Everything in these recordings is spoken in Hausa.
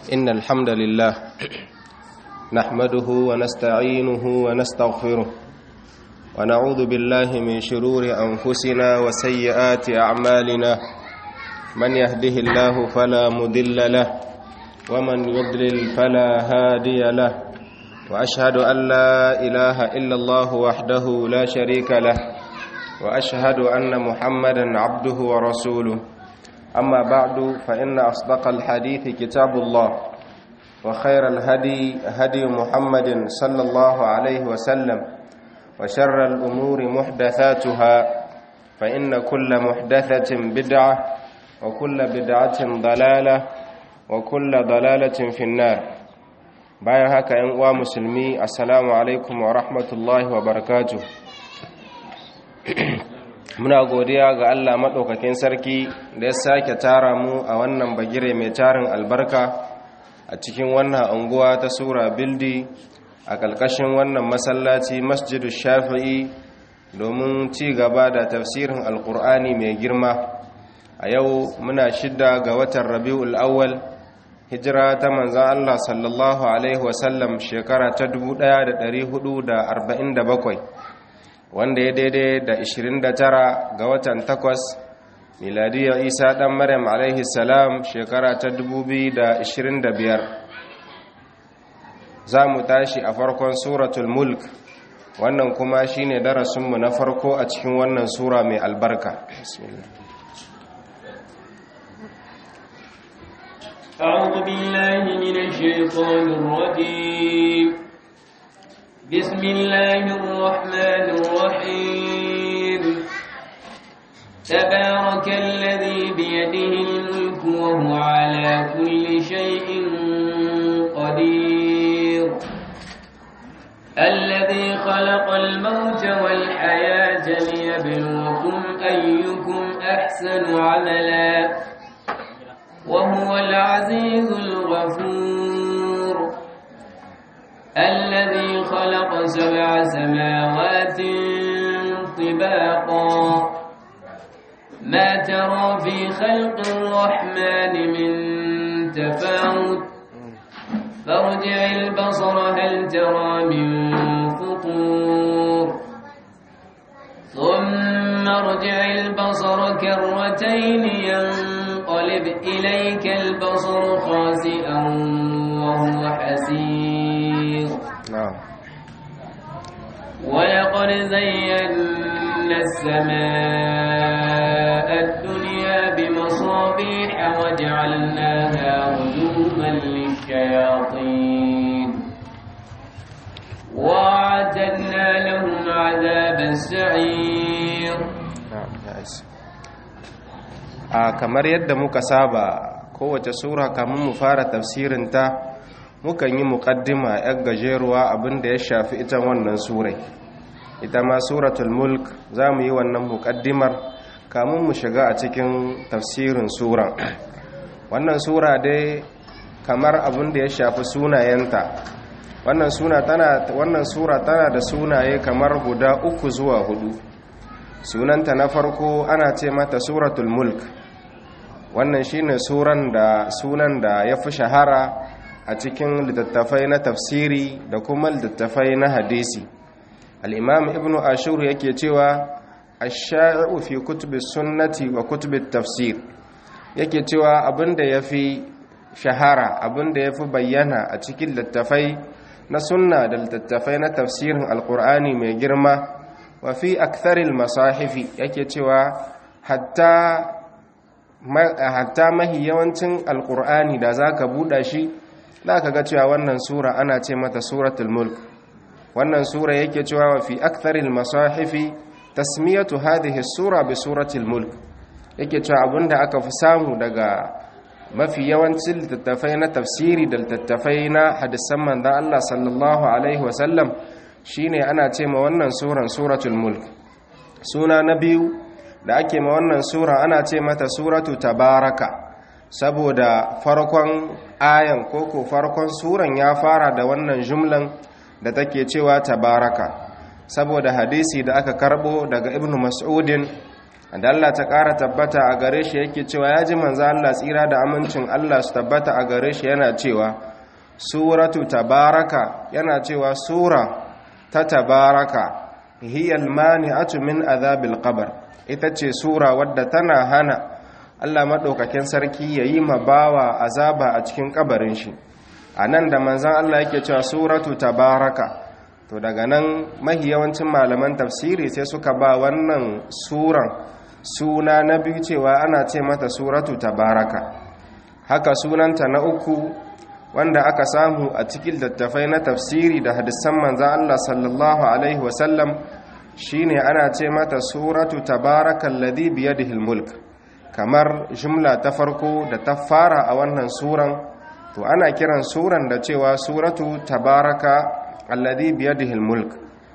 إن الحمد لله نحمده ونستعينه ونستغفره ونعوذ بالله من شرور أنفسنا وسيئات أعمالنا من يهده الله فلا مضل له ومن يضلل فلا هادي له وأشهد أن لا إله إلا الله وحده لا شريك له وأشهد أن محمدا عبده ورسوله أما بعد فإن أصدق الحديث كتاب الله وخير الهدي هدي محمد صلى الله عليه وسلم وشر الأمور محدثاتها فإن كل محدثة بدعة وكل بدعة ضلالة وكل ضلالة في النار bayan haka ‘yan uwa musulmi assalamu alaikum wa rahmatullahi wa barakatuh muna godiya ga Allah maɗaukakin sarki da ya sake tara mu a wannan bagire mai tarin albarka a cikin wannan unguwa ta sura bildi a ƙalƙashin wannan masallaci masjidu shafi'i domin ci gaba da tafsirin alƙur'ani mai girma a yau muna shidda ga watan rabi'ul awwal hijira ta manzan Allah sallallahu alaihi wasallam shekara ta 1447 wanda ya daidai da 29 ga watan 8 miladiyar isa dan maryam alaihi salam shekara ta 2025 za mu tashi a farkon suratul mulk wannan kuma shine darasinmu na farko a cikin wannan sura mai albarka أعوذ بالله من الشيطان الرجيم بسم الله الرحمن الرحيم تبارك الذي بيده الملك وهو على كل شيء قدير الذي خلق الموت والحياة ليبلوكم أيكم أحسن عملا وهو العزيز الغفور الذي خلق سبع سماوات طباقا ما ترى في خلق الرحمن من تفاوت فارجع البصر هل ترى من فطور ثم ارجع البصر كرتين ينقلب إليك البصر خاسئا وهو حسير نعم ولقد زينا السماء الدنيا بمصابيح وجعلناها رجوما للشياطين وأعتدنا لهم عذاب السعير na'am ya isa a kamar yadda muka saba kowace sura kamun mu fara tafsirinta mukan yi muƙaddima yan gajeruwa abinda ya shafi ita wannan surai ita ma suratul mulk za mu yi wannan muƙaddimar kamun mu shiga a cikin tafsirin sura wannan sura dai kamar abinda ya shafi sunayenta wannan suna tana wannan sura tana da sunaye kamar guda uku zuwa hudu sunanta na farko ana ce mata suratul mulk wannan shine suran da sunan da ya fi shahara a cikin littattafai na tafsiri da kuma littattafai na hadisi al-imam ibn ashur yake cewa ash-sha'i'u fi kutubi sunnati wa kutubi tafsir yake cewa abinda yafi shahara abinda yafi bayyana a cikin littattafai na sunna da littattafai na tafsirin alkur'ani mai girma wa fi aktharil masahifi yake cewa hatta hatta mahi yawancin alkur'ani da zaka buɗa shi zaka ga cewa wannan sura ana ce mata suratul mulk wannan sura yake cewa wa fi aktharil masahifi tasmiyatu hadhihi sura bi suratul mulk yake cewa abinda aka fi samu daga mafi yawancin littattafai na tafsiri da littattafai na hadisan manzan Allah sallallahu Alaihi wasallam shi ne ana ce ma wannan suran suratul mulk suna na biyu da ake ma wannan sura ana ce mata suratu tabaraka saboda farkon ayan koko farkon suran ya fara da wannan jumlan da take cewa tabaraka saboda hadisi da aka karbo daga ibn mas'udin da Allah ta ƙara tabbata a gare shi yake cewa ya ji manzo Allah tsira da amincin Allah su tabbata a gare shi yana cewa suratu tabaraka yana cewa sura ta tabaraka hiyal mani'atu min azabil qabr ita ce sura wadda tana hana Allah madaukakin sarki yayi mabawa azaba a cikin kabarin shi anan da manzon Allah yake cewa suratu tabaraka to daga nan mahi yawancin malaman tafsiri sai suka ba wannan suran suna na biyu cewa ana ce mata suratu tabaraka haka sunanta na uku wanda aka samu a cikin littattafai na tafsiri da hadisan manzan Allah sallallahu alaihi wasallam shine ana ce mata suratu tabarakal ladhi biyadihi mulk kamar jumla ta farko da ta fara a wannan suran to ana kiran suran da cewa suratu tabaraka alladhi biyadihi mulk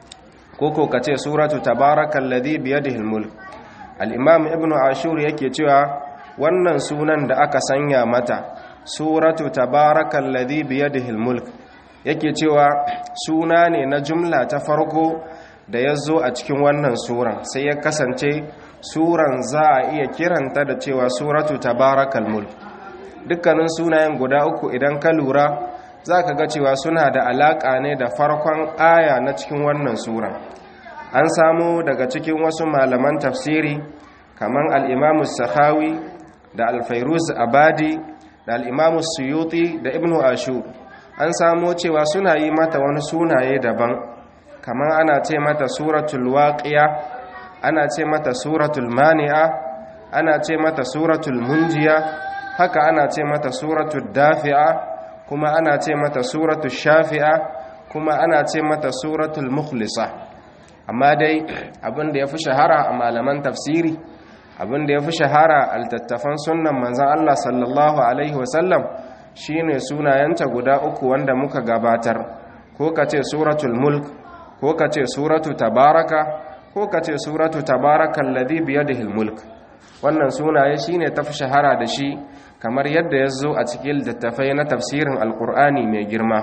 koko kace suratu tabarakal ladhi biyadihi mulk al-imam ibnu ashur yake cewa wannan sunan da aka sanya mata suratu tabarakal ladhi biyadihi mulk yake cewa suna ne na jumla ta farko da ya zo a cikin wannan suran sai ya kasance suran za a iya kiranta da cewa suratu tabarakal mulk dukkanin sunayen guda uku idan ka lura za ka ga cewa suna da alaƙa ne da farkon aya na cikin wannan suran an samu daga cikin wasu malaman tafsiri kamar al'imamu sahawi da alfairuz abadi da al'imamu suyuti da ibnu ashu an samu cewa suna yi mata wani sunaye daban kamar ana ce mata suratul waqiya ana ce mata suratul mani'a ana ce mata suratul munjiya haka ana ce mata suratul dafi'a kuma ana ce mata suratul shafi'a kuma ana ce mata suratul mukhlisa amma dai abin da ya fi shahara a malaman tafsiri abin da ya fi shahara a littattafan sunan manzan Allah sallallahu alaihi wasallam shine sunayenta guda uku wanda muka gabatar ko ka ce suratul mulk ko ka ce suratu tabaraka ko ka ce suratu tabarakan ladhi biyadihi mulk wannan sunaye shine tafi shahara da shi kamar yadda ya zo a cikin littattafai na tafsirin alkur'ani mai girma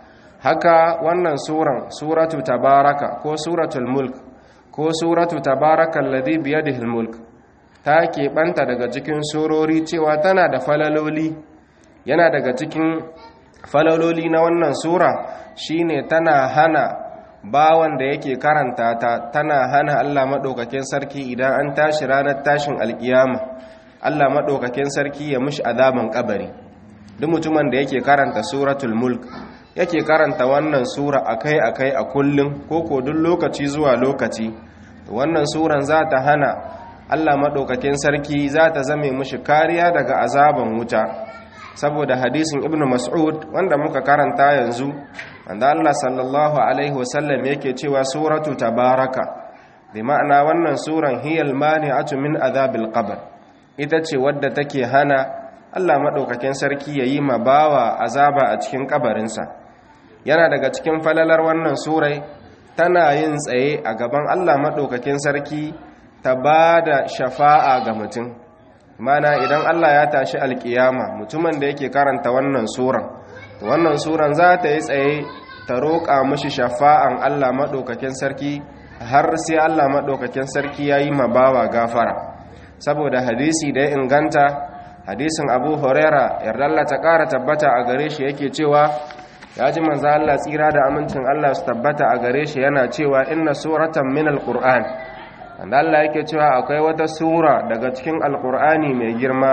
haka wannan suran suratu tabaraka ko suratul mulk ko suratu tabarakan ladhi biyadihi mulk ta keɓanta daga cikin surori cewa tana da falaloli yana daga cikin falaloli na wannan sura shine tana hana bawan da yake karanta ta tana hana Allah maɗaukakin sarki idan an tashi ranar tashin alkiyama Allah maɗaukakin sarki ya mushi azaban kabari duk mutumin da yake karanta suratul mulk yake karanta wannan sura akai-akai a kullum ko ko duk lokaci zuwa lokaci wannan suran za ta hana Allah maɗaukakin sarki za ta zame mushi kariya daga azaban wuta saboda hadisin ibn mas'ud wanda muka karanta yanzu wanda Allah sallallahu alaihi wasallam yake cewa suratu tabaraka bi ma'ana wannan suran hiyal mani'atu min azabil qabr ita ce wadda take hana Allah madaukakin sarki yayi ma bawa azaba a cikin kabarinsa yana daga cikin falalar wannan surai tana yin tsaye a gaban Allah madaukakin sarki ta bada shafa'a ga mutum mana idan Allah ya tashi alkiyama mutumin da yake karanta wannan suran to wannan suran za ta yi tsaye ta roƙa mashi shafa'an Allah maɗaukakin sarki har sai Allah maɗaukakin sarki ya yi mabawa gafara saboda hadisi da ya inganta hadisin abu horera yardalla ta ƙara tabbata a gare shi yake cewa ya ji manza Allah tsira da amincin Allah su tabbata a gare shi yana cewa inna suratan min alƙur'an wanda Allah yake cewa akwai wata sura daga cikin alƙur'ani mai girma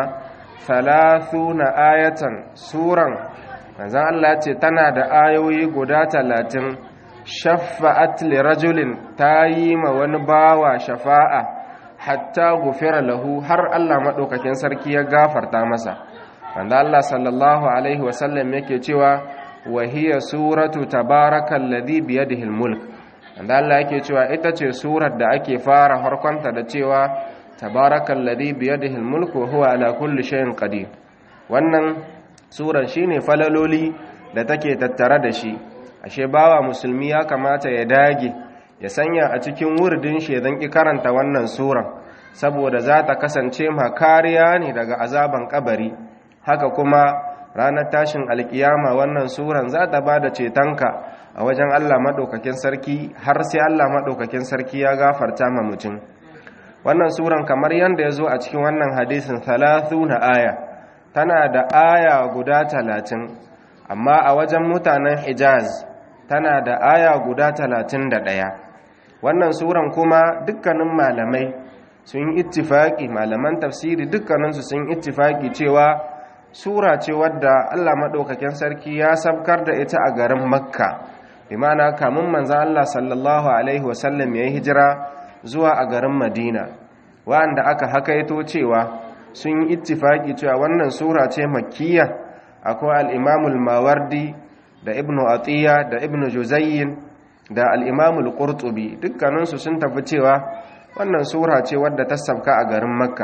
na ayatan suran manzan Allah ce tana da ayoyi guda talatin shafa'at li rajulin ta yi ma wani bawa shafa'a hatta gufira lahu har Allah maɗaukakin sarki ya gafarta masa wanda Allah sallallahu alaihi wasallam yake cewa wahiya suratu tabarakan ladhi biyadihi mulk wanda Allah yake cewa ita ce surar da ake fara harkonta da cewa tabarakan ladhi biyadihi mulk wa huwa ala kulli shay'in qadir wannan surar shine falaloli da take tattare da shi ashe bawa musulmi ya kamata ya dage ya sanya a cikin wurdin shi zan ki karanta wannan suran saboda za ta kasance ma kariya ne daga azaban kabari haka kuma ranar tashin alkiyama wannan suran za ta bada cetonka a wajen Allah madaukakin sarki har sai Allah madaukakin sarki ya gafarta ma mutum wannan suran kamar yadda ya zo a cikin wannan hadisin na aya tana da aya guda talatin amma a wajen mutanen hijaz tana da aya guda talatin da ɗaya wannan suran kuma dukkanin malamai sun ittifaki malaman tafsiri dukkaninsu sun ittifaki cewa sura ce wadda allah maɗaukakin sarki ya sabkar da ita a garin makka imana kamun manzan allah sallallahu alaihi wasallam ya yi hijira zuwa a garin madina wa'anda aka hakaito cewa sun yi ittifaki cewa wannan sura ce makkiya akwai al'imamul mawardi da ibnu atiya da ibnu juzayyin da al'imamul ƙurtubi dukkaninsu sun tafi cewa wannan sura ce wadda ta sabka a garin makka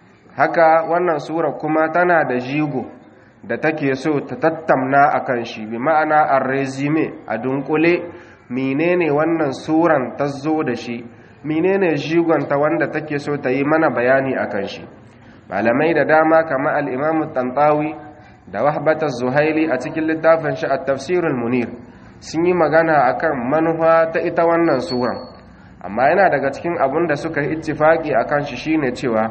haka wannan sura kuma tana da jigo da take so ta tattamna a kan shi bi ma'ana a resume a dunkule menene wannan suran ta zo da shi menene jigonta wanda take so ta yi mana bayani a kan shi malamai da dama kama al'imamu tantawi da wahbatar zuhaili a cikin littafin shi a tafsirul munir sun yi magana akan manufa ta ita wannan suran amma yana daga cikin abin da suka yi ittifaki akan shi shine cewa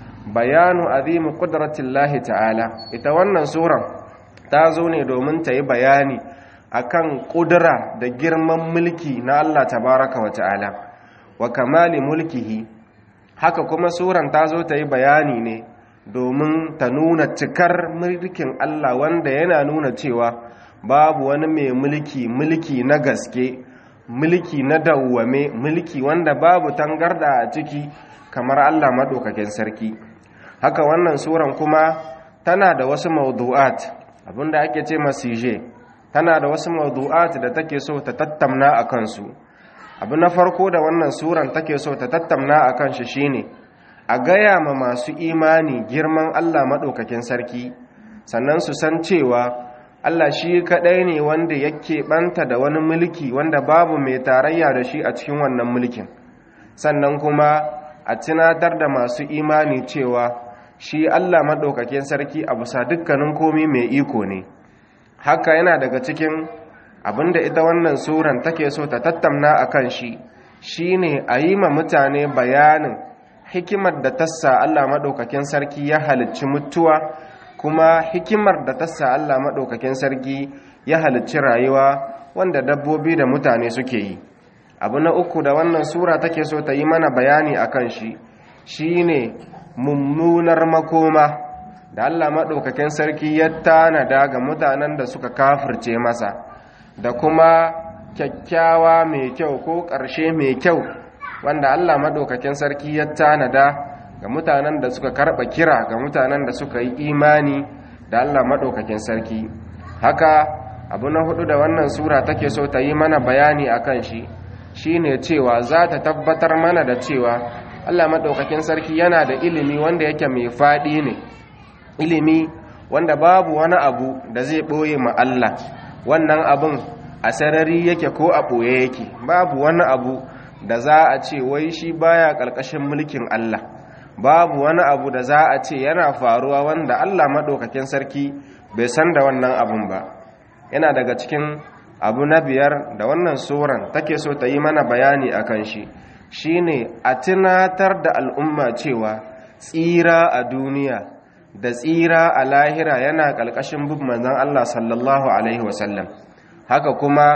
bayanu azimu qudratillahi ta'ala ita wannan suran ta zo ne domin ta yi bayani akan kudura da girman mulki na Allah tabaraka wa ta'ala wa kamali mulkihi haka kuma suran ta zo ta yi bayani ne domin ta nuna cikar mulkin Allah wanda yana nuna cewa babu wani mai mulki mulki na gaske mulki na dawwame mulki wanda babu tangarda a ciki kamar Allah maɗaukakin sarki haka wannan suran kuma tana da wasu mawdu'at abinda ake ce masije tana da wasu mawdu'at da take so ta tattamna a kansu abu na farko da wannan suran take so ta tattamna a kan shi shine a gaya ma masu imani girman Allah maɗaukakin sarki sannan su san cewa Allah shi kaɗai ne wanda yake ɓanta da wani mulki wanda babu mai tarayya da shi a cikin wannan mulkin sannan kuma a tunatar da masu imani cewa shi Allah maɗaukakin sarki a bisa dukkanin komi mai iko ne haka yana daga cikin abinda ita wannan suran take so ta tattamna a kan shi shine a yi ma mutane bayanin hikimar da tassa Allah maɗaukakin sarki ya halicci mutuwa kuma hikimar da tassa Allah maɗaukakin sarki ya halicci rayuwa wanda dabbobi da mutane suke yi abu na uku da wannan sura take so ta yi mana bayani a kan shi shine mummunar makoma da Allah maɗaukakin sarki ya tanada ga mutanen da suka kafirce masa da kuma kyakkyawa mai kyau ko ƙarshe mai kyau wanda Allah maɗaukakin sarki ya tanada ga mutanen da suka karɓa kira ga mutanen da suka yi imani da Allah maɗaukakin sarki haka abu na hudu da wannan sura take so ta yi mana bayani a kan shi shine cewa za ta tabbatar mana da cewa Allah maɗaukakin sarki yana da ilimi wanda yake mai faɗi ne ilimi wanda babu wani abu da zai ɓoye ma Allah wannan abun a sarari yake ko a ɓoye yake babu wani abu da za a ce wai shi baya ƙarƙashin mulkin Allah babu wani abu da za a ce yana faruwa wanda Allah maɗaukakin sarki bai san da wannan abun ba yana daga cikin abu na biyar da wannan suran take so ta yi mana bayani a kan shi shine a tunatar da al'umma cewa tsira a duniya da tsira a lahira yana ƙalƙashin bin manzan Allah sallallahu Alaihi wasallam haka kuma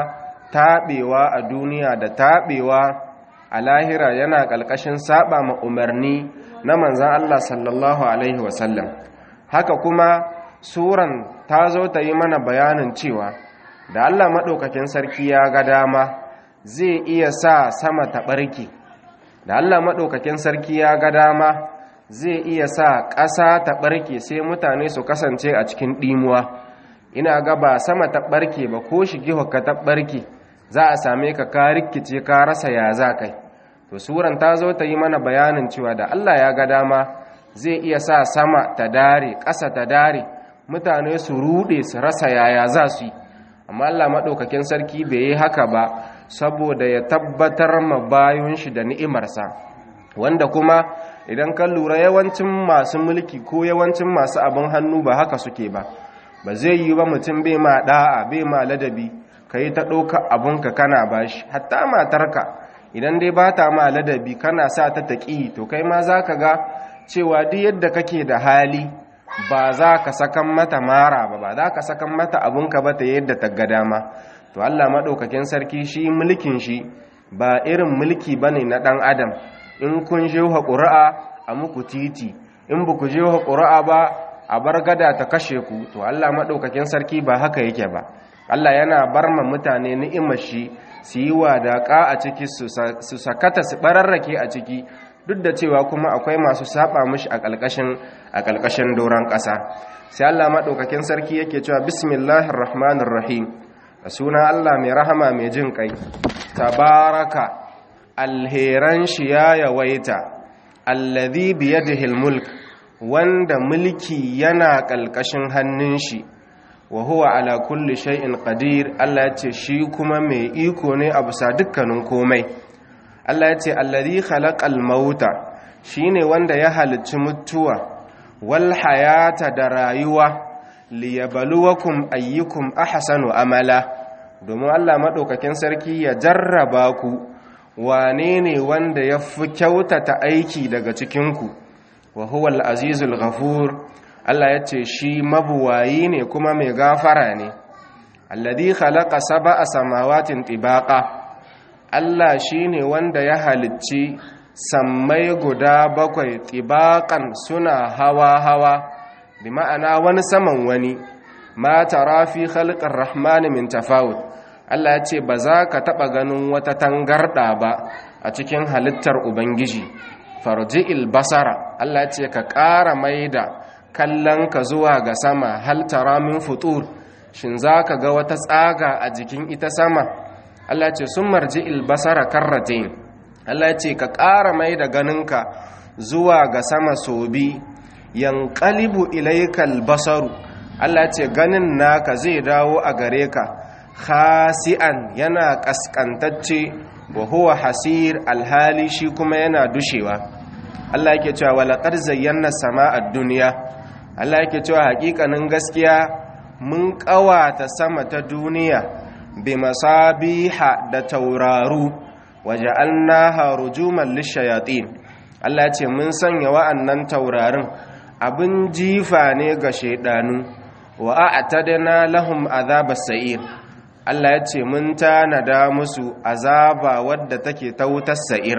taɓewa a duniya da taɓewa a lahira yana ƙalƙashin saba ma umarni na manzan Allah sallallahu Alaihi wasallam haka kuma suran ta zo ta yi mana bayanin cewa da Allah maɗaukakin sarki ya ga dama zai iya sa sama ta ɓarke da Allah maɗaukakin sarki ya ga dama zai iya sa ƙasa ta ɓarke sai mutane su kasance a cikin ɗimuwa ina ga ba sama ta ɓarke ba ko shigi ka ta ɓarke za a same ka ka rikice ka rasa ya za kai to suran ta zo ta yi mana bayanin cewa da Allah ya ga dama zai iya sa sama ta dare ƙasa ta dare mutane su ruɗe su rasa yaya za su yi amma Allah maɗaukakin sarki bai yi haka ba saboda ya tabbatar ma bayan shi da ni'imarsa wanda kuma idan ka lura yawancin masu mulki ko yawancin masu abin hannu ba haka suke ba ba zai yi ba mutum bai ma da'a bai ma ladabi ka yi ta ɗauka abinka kana bashi hatta matarka idan dai ba ta ma ladabi kana sa ta taƙi to kai ma za ka ga cewa duk yadda kake da hali ba za ka sakan mata mara ba ba za ka sakan mata abunka ba ta yadda ta ga dama to Allah maɗaukakin sarki shi mulkin shi ba irin mulki ba ne na ɗan adam in kun je wa ƙuri'a a muku titi in ba ku je wa ƙuri'a ba a bar gada ta kashe ku to Allah maɗaukakin sarki ba haka yake ba Allah yana bar ma mutane ni'imar shi su yi wadaƙa a ciki su sakata su ɓararrake a ciki duk da cewa kuma akwai masu saba mishi a ƙalƙashin a ƙalƙashin doron ƙasa sai Allah maɗaukakin sarki yake cewa bismillahir rahmanir rahim da suna Allah mai rahama mai jin kai tabaraka alheran shi ya yawaita alladhi biyadihi mulk wanda mulki yana ƙalƙashin hannun shi wa huwa ala kulli shay'in qadir Allah ya ce shi kuma mai iko ne a bisa dukkanin komai Allah ya ce alladhi khalaqal mauta shine wanda ya halicci mutuwa wal hayata da rayuwa liyabluwakum ayyukum ahsanu amala domin Allah madaukakin sarki ya jarraba ku wane ne wanda ya fi kyautata aiki daga cikin ku wa huwal azizul ghafur Allah ya ce shi mabuwayi ne kuma mai gafara ne alladhi khalaqa sab'a samawatin tibaqa Allah shine wanda ya halicci sammai guda bakwai tibaqan suna hawa hawa bi ma'ana wani saman wani ma tara fi khalqir rahman min tafawut Allah ya ce ba za ka taba ganin wata tangarda ba a cikin halittar ubangiji farji'il basara Allah ya ce ka ƙara maida kallon ka zuwa ga sama hal tara min futur shin zaka ga wata tsaga a jikin ita sama Allah ce sun marji ilbasara karratain Allah ce ka ƙara mai da ganinka zuwa ga sama sobi yanqalibu ilaykal basaru Allah ce ganin naka zai dawo a gare ka khasi'an yana kaskantacce wa huwa hasir alhali shi kuma yana dushewa Allah yake cewa walaqad zayyana sama'ad dunya Allah yake cewa hakikanin gaskiya mun kawata sama ta duniya bi masabiha da tauraru waja'alnaha rujuman lishayatin Allah ya ce mun sanya wa'annan taurarin abin jifa ne ga shaidanu wa a'tadna lahum azabas sa'ir Allah ya ce mun tanada musu azaba wadda take ta wutar sa'ir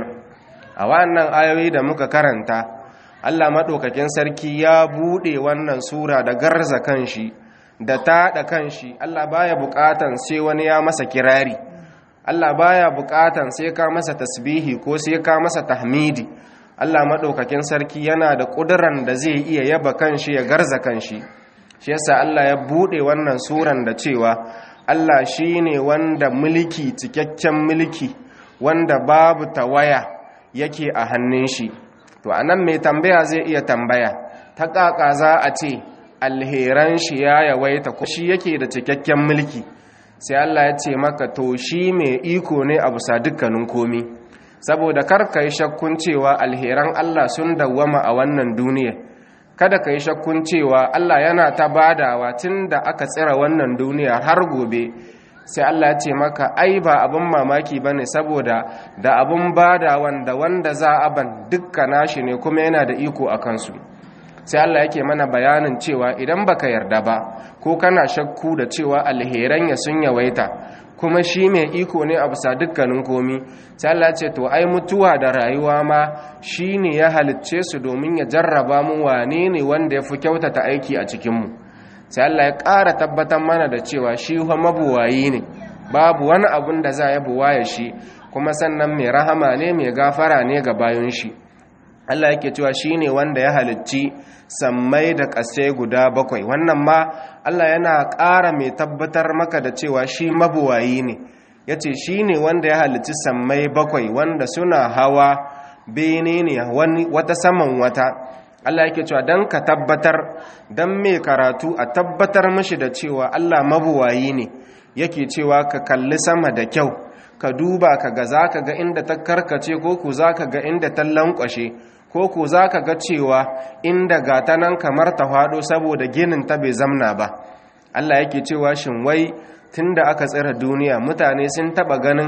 a wannan ayoyi da muka karanta Allah maɗaukakin sarki ya buɗe wannan sura da garza kanshi da taɗa kanshi Allah baya buƙatan sai wani ya masa kirari Allah baya buƙatan sai ka masa tasbihi ko sai ka masa tahmidi Allah maɗaukakin sarki yana da ƙuduran da zai iya yaba kanshi ya garza kanshi shi yasa Allah ya buɗe wannan suran da cewa Allah shine wanda mulki cikakken mulki wanda babu tawaya yake a hannun shi to anan mai tambaya zai iya tambaya ta ƙaƙa za a ce alheran shi ya yawaita ko shi yake da cikakken mulki sai Allah ya ce maka to shi mai iko ne a bisa dukkanin komi saboda kar ka yi shakkun cewa alheran Allah sun dawwama a wannan duniya kada ka yi shakkun cewa Allah yana ta badawa tun da aka tsira wannan duniya har gobe sai Allah ya ce maka ai ba abin mamaki ba ne saboda da abin badawan da wanda za a ban dukka nashi ne kuma yana da iko a kansu sai Allah yake mana bayanin cewa idan baka yarda ba ko kana shakku da cewa alheran ya sun yawaita kuma shi mai iko ne a bisa dukkanin komi sai Allah ce to ai mutuwa da rayuwa ma shi ne ya halicce su domin ya jarraba mu wane ne wanda ya fi kyautata aiki a cikinmu sai Allah ya ƙara tabbatar mana da cewa shi fa mabuwayi ne babu wani abun da za ya buwaye shi kuma sannan mai rahama ne mai gafara ne ga bayan shi Allah yake cewa shi ne wanda ya halicci sammai da ƙasai guda bakwai wannan ma Allah yana ƙara mai tabbatar maka da cewa shi mabuwayi ne ya ce shi ne wanda ya halicci sammai bakwai wanda suna hawa bene ne wata saman wata Allah yake cewa don ka tabbatar don mai karatu a tabbatar mashi da cewa Allah mabuwayi ne yake cewa ka kalli sama da kyau ka duba ka ga za ka ga inda ta karkace ko ku za ka ga inda ta lankwashe ko ku za ka ga cewa inda gata nan kamar ta faɗo saboda ginin ta bai zamna ba Allah yake cewa shin wai tun da aka tsira duniya mutane sun taɓa ganin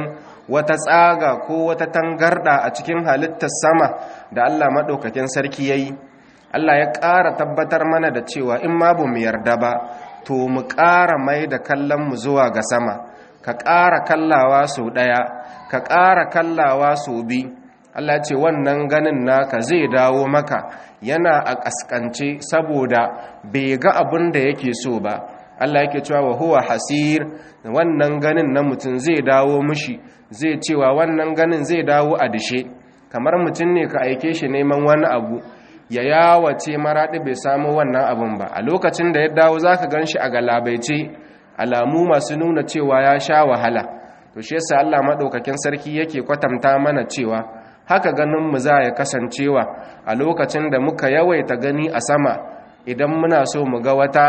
wata tsaga ko wata tangarda a cikin halittar sama da Allah maɗaukakin sarki ya yi Allah ya ƙara tabbatar mana da cewa in ma ba mu yarda ba to mu ƙara mai da kallonmu zuwa ga sama ka ƙara kallawa sau ɗaya ka ƙara kallawa sau biyu Allah ce wannan ganin naka zai dawo maka yana a ƙasƙance saboda bai ga abin da yake so ba Allah yake cewa wa huwa hasir wannan ganin na mutum zai dawo mushi zai cewa wannan ganin zai dawo a dishe kamar mutum ne ka aike shi neman wani abu ya yawace maraɗi bai samu wannan abin ba a lokacin da ya dawo za ka gan shi a galabaice alamu masu nuna cewa ya sha wahala to shi yasa Allah maɗaukakin sarki yake kwatanta mana cewa haka ganin mu za ya kasancewa a lokacin da muka yawaita gani a sama idan muna so mu ga wata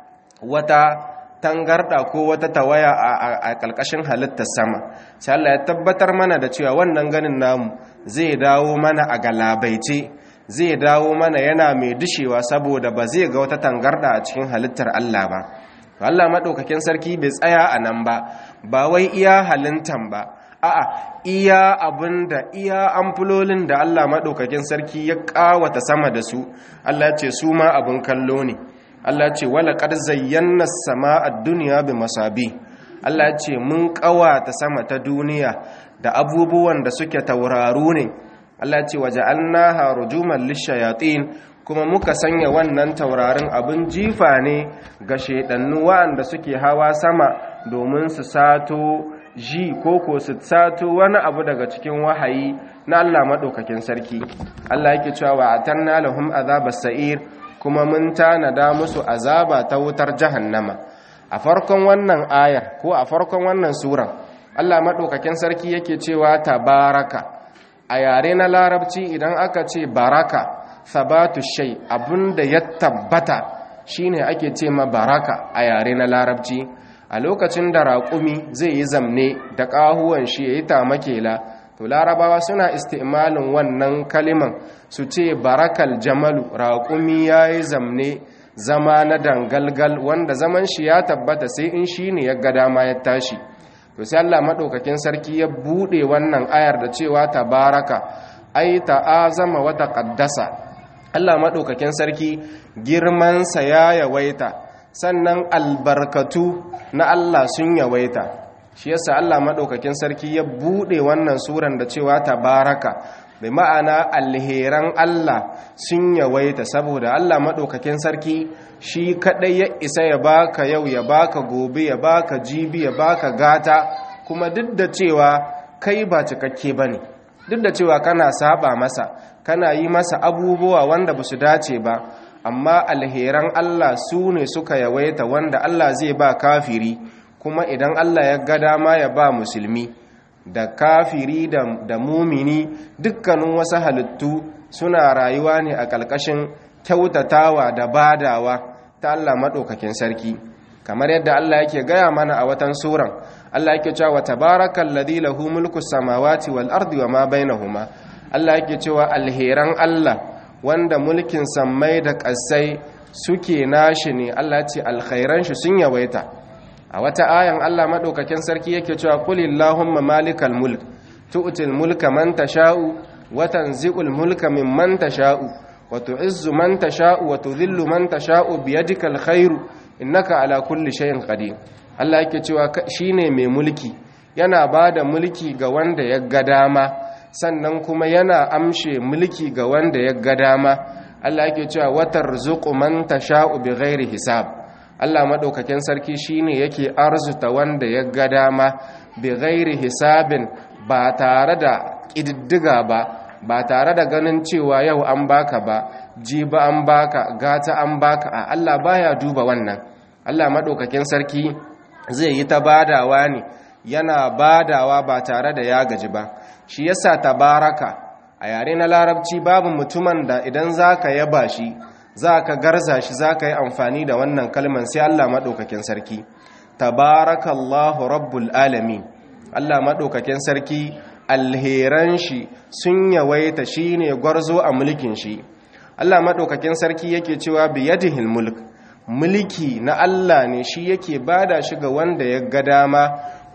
wata tangarda ko wata tawaya a ƙalƙashin halittar sama sai Allah ya tabbatar mana da cewa wannan ganin namu zai dawo mana a galabaice zai dawo mana yana mai dushewa saboda ba zai ga wata tangarda a cikin halittar Allah ba Allah maɗaukakin sarki bai tsaya a nan ba ba wai iya halintan ba a'a iya abinda iya amfulolin da Allah maɗaukakin sarki ya ƙawata sama da su Allah ce su ma abin kallo ne Allah ce wala qad zayyana as-samaa ad-dunya bi masabi Allah ce mun ƙawata sama ta duniya da abubuwan da suke tauraru ne Allah ce waja'alnaha rujuman lishayatin kuma muka sanya wannan taurarin abin jifa ne ga shedannu wanda suke hawa sama domin su sato ji ko ko su sato wani abu daga cikin wahayi na Allah madaukakin sarki Allah yake cewa wa atanna lahum azabas sa'ir kuma mun tanada musu azaba ta wutar jahannama a farkon wannan ayar ko a farkon wannan suran Allah madaukakin sarki yake cewa tabaraka a yare na larabci idan aka ce baraka sabatu shay abinda ya tabbata shine ake ce ma baraka a yare na larabci a lokacin da raƙumi zai yi zamne da ƙahuwan shi ya yi tamakela to larabawa suna istimalin wannan kaliman su ce barakal jamalu raƙumi ya yi zamne zama na dangalgal wanda zaman shi ya tabbata sai in shi ne ya ga dama ya tashi to sai Allah maɗaukakin sarki ya buɗe wannan ayar da cewa tabaraka ai ta'azama wa taqaddasa Allah maɗaukakin sarki girmansa ya yawaita sannan albarkatu na Allah sun yawaita shi yasa Allah maɗaukakin sarki ya buɗe wannan suran da cewa tabaraka bai ma'ana alheran Allah sun yawaita saboda Allah maɗaukakin sarki shi kaɗai ya isa ya baka yau ya baka gobe ya baka jibi ya baka gata kuma duk da cewa kai ba cikakke ba ne duk da cewa kana saba masa kana yi masa abubuwa wanda ba su dace ba amma alheran Allah su ne suka yawaita wanda Allah zai ba kafiri kuma idan Allah ya ga dama ya ba musulmi da kafiri da, da mumini dukkanin wasu halittu suna rayuwa ne a ƙalƙashin kyautatawa da badawa ta Allah maɗaukakin sarki kamar yadda Allah yake gaya mana a watan suran Allah yake cewa tabarakal ladhi lahu mulku samawati wal ardi wa ma bainahuma Allah yake cewa alheran Allah wanda mulkin sammai da ƙasai suke nashi ne Allah ce alkhairan shi sun yawaita a wata ayan Allah madaukakin sarki yake cewa qulillahumma malikal mulk tu'til mulka man tasha'u wa tanzi'ul mulka mimman tasha'u wa tu'izzu man tasha'u wa tudhillu man tasha'u biyadikal khairu innaka ala kulli shay'in qadir Allah yake cewa shine mai mulki yana bada mulki ga wanda ya ga dama sannan kuma yana amshe mulki ga wanda ya ga dama Allah yake cewa watar zuqu man tasha'u bighairi hisab Allah madaukakin sarki shine yake arzuta wanda ya ga dama bighairi hisabin ba tare da kididdiga ba ba tare da ganin cewa yau an baka ba jiba an baka gata an baka a Allah baya duba wannan Allah madaukakin sarki zai yi ta badawa ne yana badawa ba tare da ya gaji ba shi yasa tabaraka a yare na larabci babu mutumin da idan zaka yaba shi zaka garza shi zaka yi amfani da wannan kalman sai Allah madaukakin sarki tabarakallahu rabbul alamin Allah madaukakin sarki alheran shi sun yawaita shine gwarzo a mulkin shi Allah madaukakin sarki yake cewa biyadihil mulk mulki na Allah ne shi yake bada shi ga wanda ya ga dama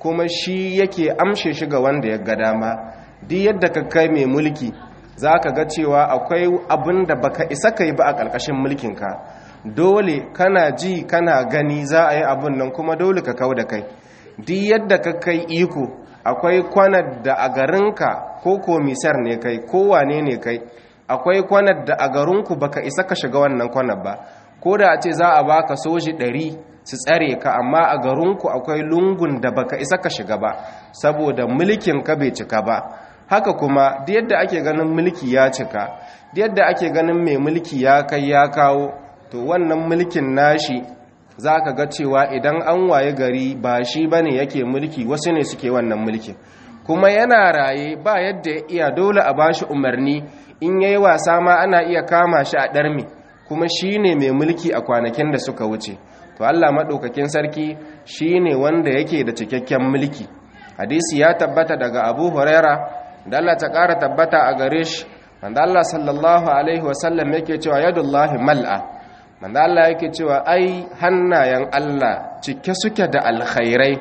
kuma shi yake amshe shi ga wanda ya ga dama duk yadda ka kai mai mulki za ka ga cewa akwai abin da baka isa ka yi ba a ƙarƙashin mulkinka dole kana ji kana gani za a yi abin nan kuma dole ka kau da kai duk yadda ka kai iko akwai kwanar da a garinka ko komisar ne kai ko wane ne kai akwai kwanar da a garinku baka isa ka shiga wannan kwanar ba ko da a ce za a baka soji ɗari su tsare ka amma a garinku akwai lungun da baka isa ka shiga ba saboda mulkin ka bai cika ba haka kuma duk yadda ake ganin mulki ya cika duk yadda ake ganin mai mulki ya kai ya kawo to wannan mulkin nashi za ka ga cewa idan an waye gari ba shi ba ne yake mulki wasu ne suke wannan mulkin kuma yana raye ba yadda ya iya dole a ba shi umarni in ya yi wasa ma ana iya kama shi a ɗarmi kuma shi ne mai mulki a kwanakin da suka wuce to allah maɗaukakin sarki shi ne wanda yake da cikakken mulki hadisi ya tabbata daga abu huraira da allah ta ƙara tabbata a gare shi wanda allah sallallahu alaihi wasallam yake cewa yadullahi mal'a manzo Allah yake cewa ai hannayen Allah cike suke da alkhairai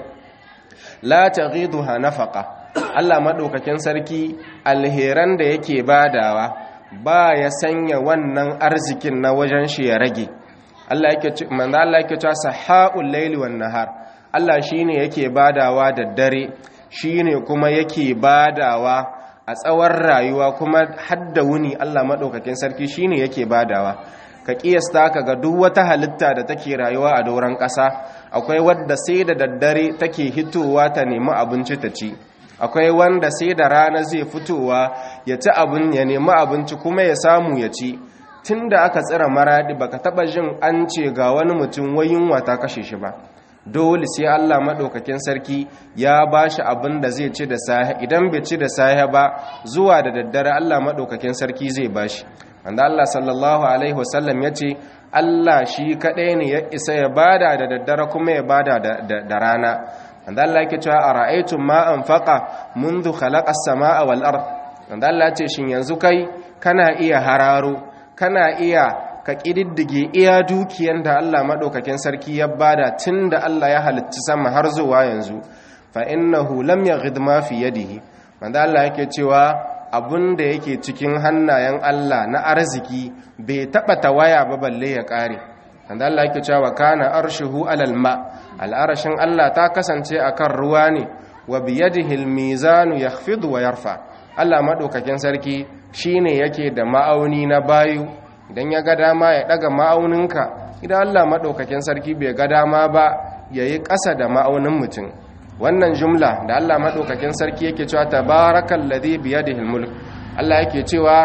la taghiduha nafaqa Allah madaukakin sarki alheran da yake badawa ba ya sanya wannan arzikin na wajen shi ya rage Allah yake manzo Allah yake cewa sahaul layli wan nahar Allah shine yake badawa da dare shine kuma yake badawa a tsawon rayuwa kuma hadda wuni Allah madaukakin sarki shine yake badawa ka kiyasta ka ga duk wata halitta da take rayuwa a doron ƙasa akwai wadda sai da daddare take hitowa ta nemi abinci ta ci akwai wanda sai da rana zai fitowa ya ci abin ya nemi abinci kuma ya samu ya ci tun da aka tsira maradi baka taba jin an ce ga wani mutum wayin wata kashe shi ba dole sai Allah maɗaukakin sarki ya ba shi abin da zai ci da sahe idan bai ci da sahe ba zuwa da daddare Allah maɗaukakin sarki zai ba shi wanda Allah sallallahu alaihi wasallam ya ce Allah shi kaɗai ne ya isa ya bada da daddare kuma ya bada da rana wanda Allah yake cewa a ra'aitun ma an faƙa mundu khalaƙas sama'a wal ard wanda Allah ce shin yanzu kai kana iya hararo kana iya ka ƙididdige iya dukiyan da Allah maɗaukakin sarki ya bada tun da Allah ya halitta sama har zuwa yanzu fa innahu lam yaghid ma fi yadihi wanda Allah yake cewa abun da yake cikin hannayen Allah na arziki bai taɓa tawaya ba balle ya ƙare wanda Allah yake cewa kana arshuhu alal ma al'arashin Allah ta kasance akan ruwa ne wa biyadihi almizanu yakhfidu wa yarfa Allah madaukakin sarki shine yake da ma'auni na bayu idan ya ga dama ya daga ma'auninka idan Allah madaukakin sarki bai ga dama ba yayi ƙasa da ma'aunin mutum wannan jumla da Allah maɗaukakin sarki yake cewa tabarakal ladhi bi yadihi mulk Allah yake cewa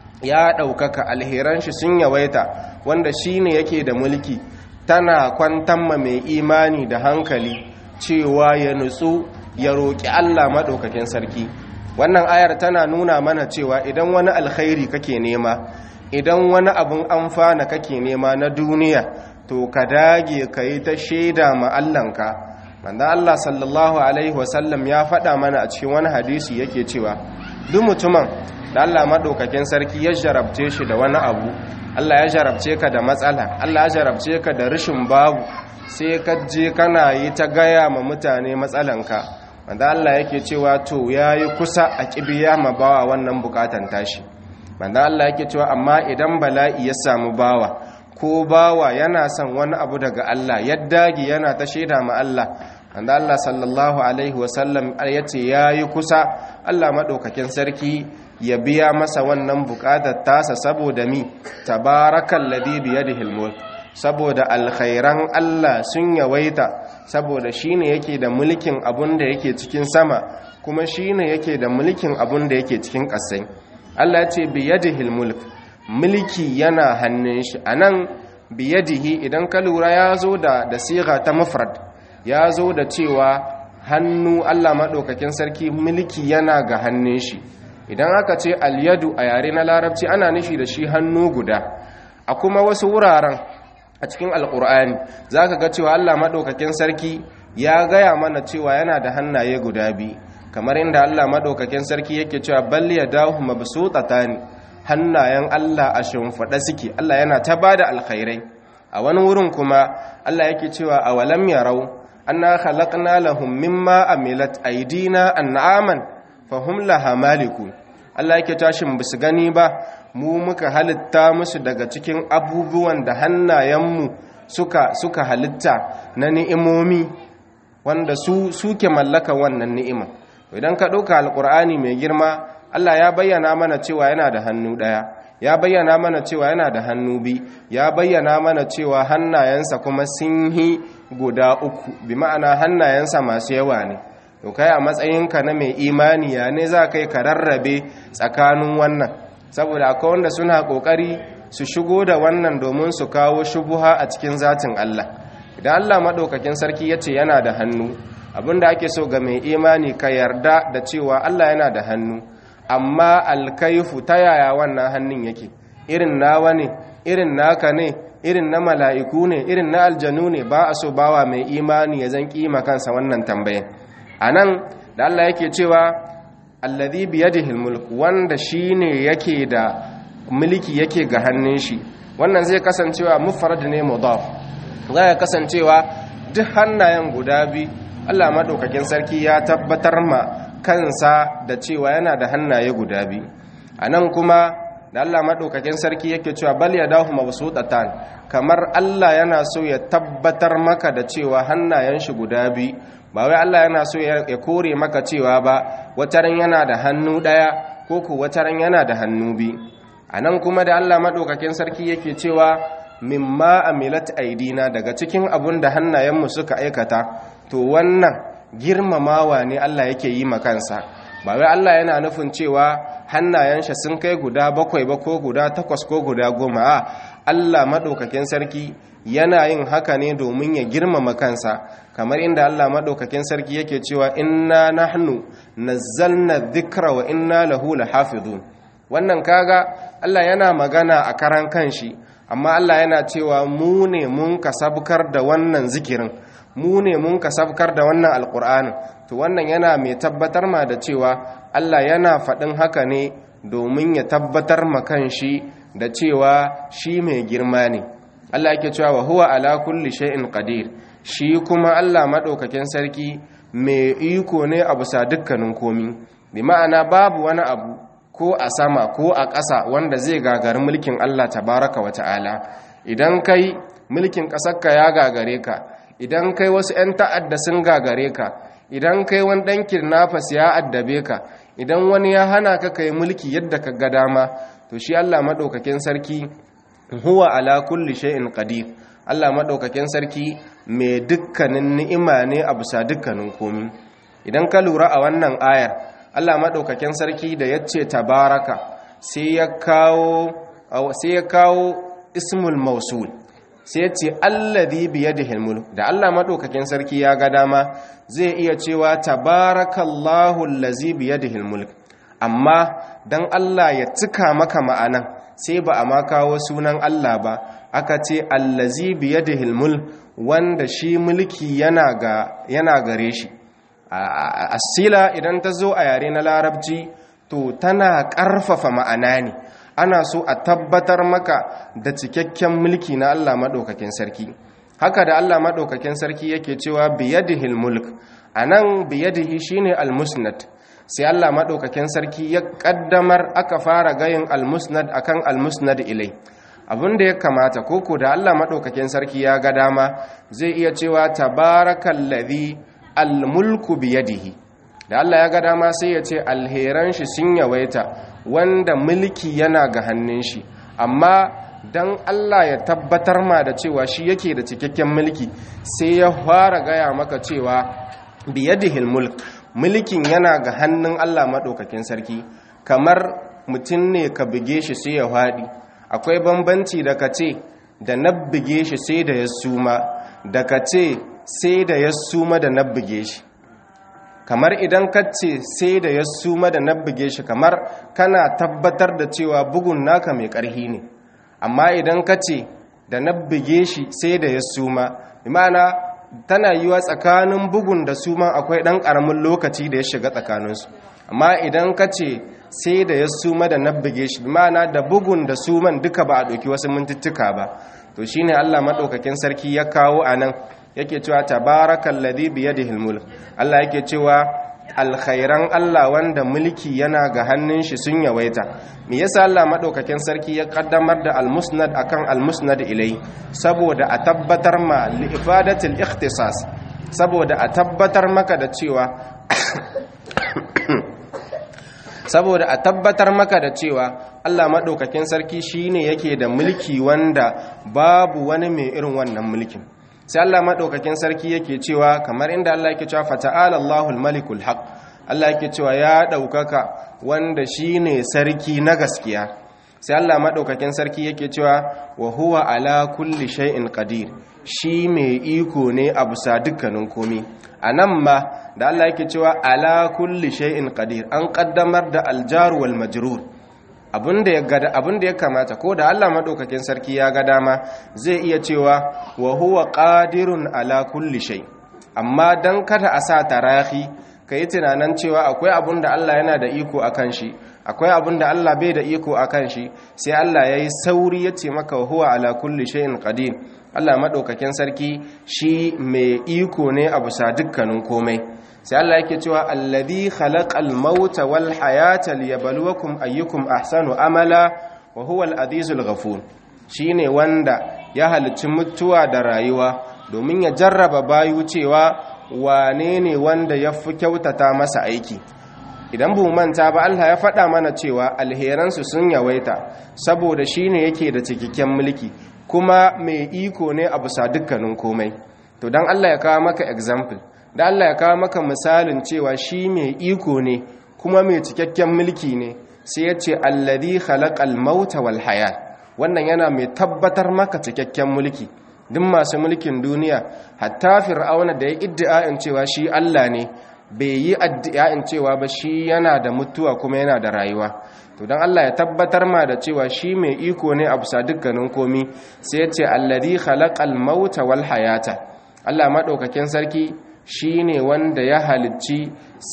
ya ɗaukaka alheran shi sun yawaita wanda shine yake da mulki tana kwantan ma mai imani da hankali cewa ya nutsu ya roƙi Allah maɗaukakin sarki wannan ayar tana nuna mana cewa idan wani alkhairi kake nema idan wani abun amfana kake nema na duniya to ka dage ka yi ta shaida ma Allahnka manzo Allah sallallahu alaihi wasallam ya faɗa mana a cikin wani hadisi yake cewa duk mutumin da Allah madaukakin sarki ya jarabce shi da wani abu Allah ya jarabce ka da matsala Allah ya jarabce ka da rashin babu sai ka je kana yi ta gaya ma mutane matsalanka manzo Allah yake cewa to yayi kusa a kibiya ma bawa wannan bukatan tashi manzo Allah yake cewa amma idan bala'i ya samu bawa ko bawa yana son wani abu daga Allah ya dage yana ta shaida ma Allah wanda Allah sallallahu alaihi wasallam ya ce ya yi kusa Allah maɗaukakin sarki ya biya masa wannan buƙatar tasa saboda mi tabarakan ladi biyadihil mulk saboda alkhairan Allah sun yawaita saboda shine yake da mulkin abun da yake cikin sama kuma shine yake da mulkin abun da yake cikin ƙasai Allah ya ce biyadihil mulk mulki yana hannun shi anan biyadihi idan ka lura ya zo da da siga ta mufrad ya zo da cewa hannu Allah maɗaukakin sarki mulki yana ga hannun shi idan aka ce alyadu a yare na larabci ana nufi da shi hannu guda a kuma wasu wuraren a cikin alkur'ani za ka ga cewa Allah maɗaukakin sarki ya gaya mana cewa yana da hannaye guda biyu kamar inda Allah maɗaukakin sarki yake cewa bal ya dahu mabsutatani hannayen Allah a shimfiɗa suke Allah yana ta bada alkhairai a wani wurin kuma Allah yake cewa awalam yarau anna khalaqna lahum mimma amilat aydina an'aman fahum laha malikun Allah yake tashin bisu gani ba mu muka halitta musu daga cikin abubuwan da hannayenmu suka suka halitta na ni'imomi wanda su suke mallaka wannan ni'ima idan ka ɗauka alƙur'ani mai girma Allah ya bayyana mana cewa yana da hannu ɗaya ya bayyana mana cewa yana da hannu bi ya bayyana mana cewa hannayensa kuma sun yi guda uku bi ma'ana hannayensa masu yawa ne to kai a matsayinka na mai imani ya ne za kai ka rarrabe tsakanin wannan saboda akwai wanda suna kokari su shigo da wannan domin su kawo shubuha a cikin zatin Allah idan Allah madaukakin sarki yace yana da hannu abinda ake so ga mai imani ka yarda da cewa Allah yana da hannu amma alkaifu ta yaya wannan hannun yake irin nawa ne irin naka ne irin na mala'iku ne irin na aljanu ne ba a so bawa mai imani ya zan kima kansa wannan tambayin a nan da Allah yake cewa alladhi biyadihi mulk wanda shine yake da mulki yake ga hannun shi wannan zai kasancewa mufrad ne mudaf zai kasancewa duk hannayen guda bi Allah madaukakin sarki ya tabbatar ma kansa da cewa yana da hannaye guda bi anan kuma da Allah madaukakin sarki yake cewa bal yadahu mabsutatan kamar Allah yana so ya tabbatar maka da cewa hannayen shi guda bi ba wai Allah yana so ya kore maka cewa ba wataran yana da hannu ɗaya ko ku wataran yana da hannu bi a nan kuma da Allah maɗaukakin sarki yake cewa mimma amilat aidina daga cikin abun da hannayenmu suka aikata to wannan girmamawa ne Allah yake yi makansa ba wai Allah yana nufin cewa hannayensa sun kai guda bakwai ba ko guda takwas ko guda goma a Allah maɗaukakin sarki yana yin haka ne domin ya girmama kansa kamar inda Allah maɗaukakin sarki yake cewa inna nahnu nazzalna dhikra wa inna lahu lahafizun wannan kaga Allah yana magana a karan kanshi amma Allah yana cewa mu ne mun kasabkar da wannan zikirin mu ne mun kasabkar da wannan alqur'anin to wannan yana mai tabbatar ma da cewa Allah yana faɗin haka ne domin ya tabbatar ma kanshi da cewa shi mai girma ne Allah yake cewa wa huwa ala kulli shay'in qadir shi kuma Allah madaukakin sarki mai iko ne a bisa dukkanin komi bi ma'ana babu wani abu ko a sama ko a ƙasa wanda zai gagari mulkin Allah tabaraka wa ta'ala idan kai mulkin ƙasarka ya gagare ka idan kai wasu 'yan ta'adda sun gagare ka idan kai wani ɗan kirnafas ya addabe ka idan wani ya hana ka kai mulki yadda ka ga dama to shi Allah madaukakin sarki huwa ala kulli shay'in qadir Allah madaukakin sarki mai dukkanin ni'ima ne a bisa dukkanin komi idan ka lura a wannan ayar Allah madaukakin sarki da yace tabaraka sai ya kawo sai ya kawo ismul mausul sai yace alladhi bi yadihi mulk da Allah madaukakin sarki ya ga dama zai iya cewa tabarakallahu allazi bi yadihi mulk amma dan Allah ya cika maka ma'anan sai ba a ma kawo sunan Allah ba aka ce allazi biyadihil mul wanda shi mulki yana ga yana gare shi asila idan ta zo a yare na larabci to tana ƙarfafa ma'ana ne ana so a tabbatar maka da cikakken mulki na Allah maɗaukakin sarki haka da Allah maɗaukakin sarki yake cewa biyadihil mulk anan biyadihi shine almusnad sai Allah maɗaukakin sarki ya ƙaddamar aka fara gayin almusnad akan almusnad ilai abin da ya kamata koko da Allah maɗaukakin sarki ya ga dama zai iya cewa tabarakallazi almulku biyadihi da Allah ya ga dama sai ya ce alheran shi sun yawaita wanda mulki yana ga hannun shi amma dan Allah ya tabbatar ma da cewa shi yake da cikakken mulki sai ya fara gaya maka cewa biyadihil mulk mulkin yana ga hannun Allah maɗaukakin sarki kamar mutum ne ka buge shi sai ya haɗi akwai bambanci da ka ce da na buge shi sai da ya suma da ka ce sai da ya suma da na buge shi kamar idan ka ce sai da ya suma da na buge shi kamar kana tabbatar da cewa bugun naka mai ƙarhi ne amma idan ka ce da na buge shi sai da ya suma imana tana yiwa tsakanin bugun da suman akwai ɗan ƙaramin lokaci da ya shiga tsakaninsu amma idan ka ce sai da ya suma da na buge shi imana da bugun da suman duka ba a ɗauki wasu mintuttuka ba to shine allah maɗaukakin sarki ya kawo a nan yake cewa tabarakallazi biyadihil mulk Allah yake cewa alkhairan Allah wanda mulki yana ga hannun shi sun yawaita me yasa Allah madaukakin sarki ya kaddamar da almusnad akan almusnad ilai saboda a tabbatar ma li ifadatil ikhtisas saboda a tabbatar maka da cewa saboda a tabbatar maka da cewa Allah madaukakin sarki shine yake da mulki wanda babu wani mai irin wannan mulkin sai Allah madaukakin sarki yake cewa kamar inda Allah yake cewa fata'ala Allahul malikul haq Allah yake cewa ya daukaka wanda shine sarki na gaskiya sai Allah madaukakin sarki yake cewa wa huwa ala kulli shay'in qadir shi mai iko ne a bisa dukkanin komai anan ma da Allah yake cewa ala kulli shay'in qadir an kaddamar da aljar wal majrur abinda ya gada abinda ya kamata ko da Allah madaukakin sarki ya ga dama zai iya cewa wa huwa qadirun ala kulli shay amma dan kada a sa tarahi kai tunanin cewa akwai abinda Allah yana da iko akan shi akwai abinda Allah bai da iko akan shi sai Allah yayi sauri ya ce maka wa huwa ala kulli shay'in qadir Allah madaukakin sarki shi mai iko ne a bisa dukkanin komai sai Allah yake cewa alladhi khalaqal mauta wal hayata liyabluwakum ayyukum ahsanu amala wa huwa al-azizul ghafur shine wanda ya halicci mutuwa da rayuwa domin ya jarraba bayu cewa wane ne wanda ya fi kyautata masa aiki idan bu manta ba Allah ya faɗa mana cewa alheransu sun yawaita saboda shine yake da cikakken mulki kuma mai iko ne a bisa dukkanin komai to dan Allah ya kawo maka example da Allah ya kawo maka misalin cewa shi mai iko ne kuma mai cikakken mulki ne sai ya ce alladhi khalaqal mauta wal hayat wannan yana mai tabbatar maka cikakken mulki duk masu mulkin duniya hatta fir'auna da ya iddia'in cewa shi Allah ne bai yi addi'a'in cewa ba shi yana da mutuwa kuma yana da rayuwa to don Allah ya tabbatar ma da cewa shi mai iko ne a bisa dukkanin komi sai ya ce alladhi khalaqal mauta wal hayata Allah madaukakin sarki shi ne wanda ya halicci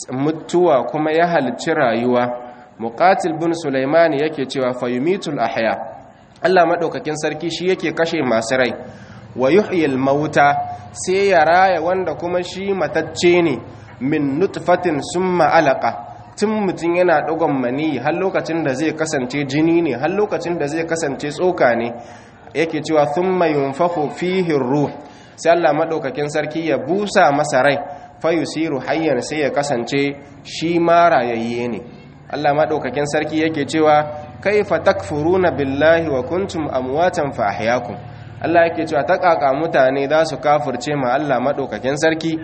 mutuwa kuma ya halicci rayuwa muqatil bin sulaimani yake cewa fayumitul ahya Allah madaukakin sarki shi yake kashe masu rai wa yuhyil mauta sai ya raya wanda kuma shi matacce ne min nutfatin summa alaqa tun mutum yana ɗagon mani har lokacin da zai kasance jini ne har lokacin da zai kasance tsoka ne yake cewa thumma yunfakhu fihi ruh sai Allah madaukakin sarki ya busa masa rai fa yusiru hayyan sai ya kasance shi ma rayayye ne Allah madaukakin sarki yake cewa kaifa takfuruna billahi wa kuntum amwatan fa ahyaakum Allah yake cewa ta kaka mutane za su kafirce ma Allah madaukakin sarki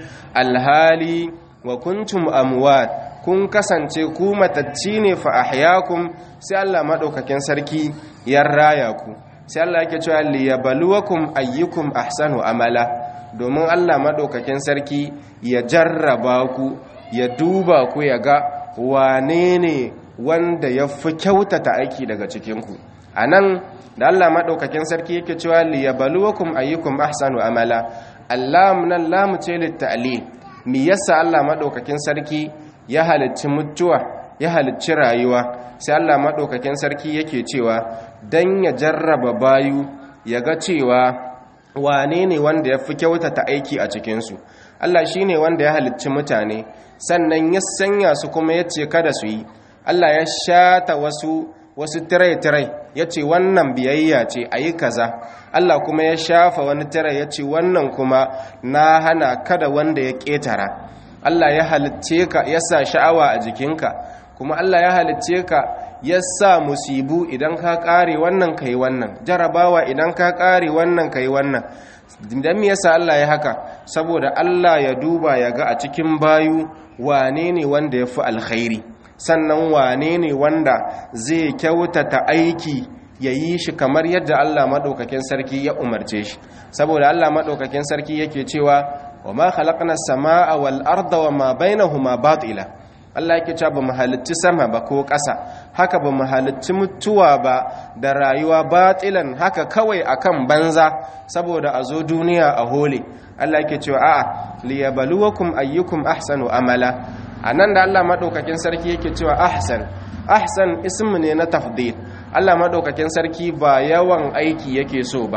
alhali wa kuntum amwat kun kasance ku matacci ne fa ahyaakum sai Allah madaukakin sarki ya raya ku sai Allah yake cewa liyabluwakum ayyukum ahsanu amala domin Allah madaukakin sarki ya jarraba ku ya duba ku ya ga wane ne wanda ya fi kyautata aiki daga cikinku a nan da Allah maɗaukakin sarki yake cewa liyabluwakum ayyukum ahsanu amala Allah nan lamu ce litta'ali mi yasa Allah maɗaukakin sarki ya halicci mutuwa ya halicci rayuwa sai Allah maɗaukakin sarki yake cewa dan ya jarraba bayu ya ga cewa wane ne wanda ya fi kyautata aiki a cikinsu Allah shi ne wanda ya halicci mutane sannan ya sanya su kuma ya ce kada su yi Allah ya shata wasu wasu tirai-tirai ya ce wannan biyayya ce a yi kaza Allah kuma ya shafa wani tirai ya ce wannan kuma na hana kada wanda ya ƙetara Allah ya halicce ka ya sa sha'awa a jikinka kuma Allah ya halicce ka ya sa musibu idan ka ƙare wannan ka yi wannan jarabawa idan ka ƙare wannan ka yi wannan don me yasa Allah ya haka saboda Allah ya duba ya ga a cikin bayu wane ne wanda ya fi alkhairi sannan wane ne wanda zai kyautata aiki ya yi shi kamar yadda Allah maɗaukakin sarki ya umarce shi saboda Allah maɗaukakin sarki yake cewa wa ma khalaqna samaa wal arda wa ma bainahuma batila Allah yake cewa bamu halicci sama ba ko ƙasa haka bamu halicci mutuwa ba da rayuwa batilan haka kawai akan banza saboda a zo duniya a hole Allah yake cewa a'a liyabluwakum ayyukum ahsanu amala anan da Allah madaukakin sarki yake cewa ahsan ahsan ism ne na tafdil Allah madaukakin sarki ba yawan aiki yake so ba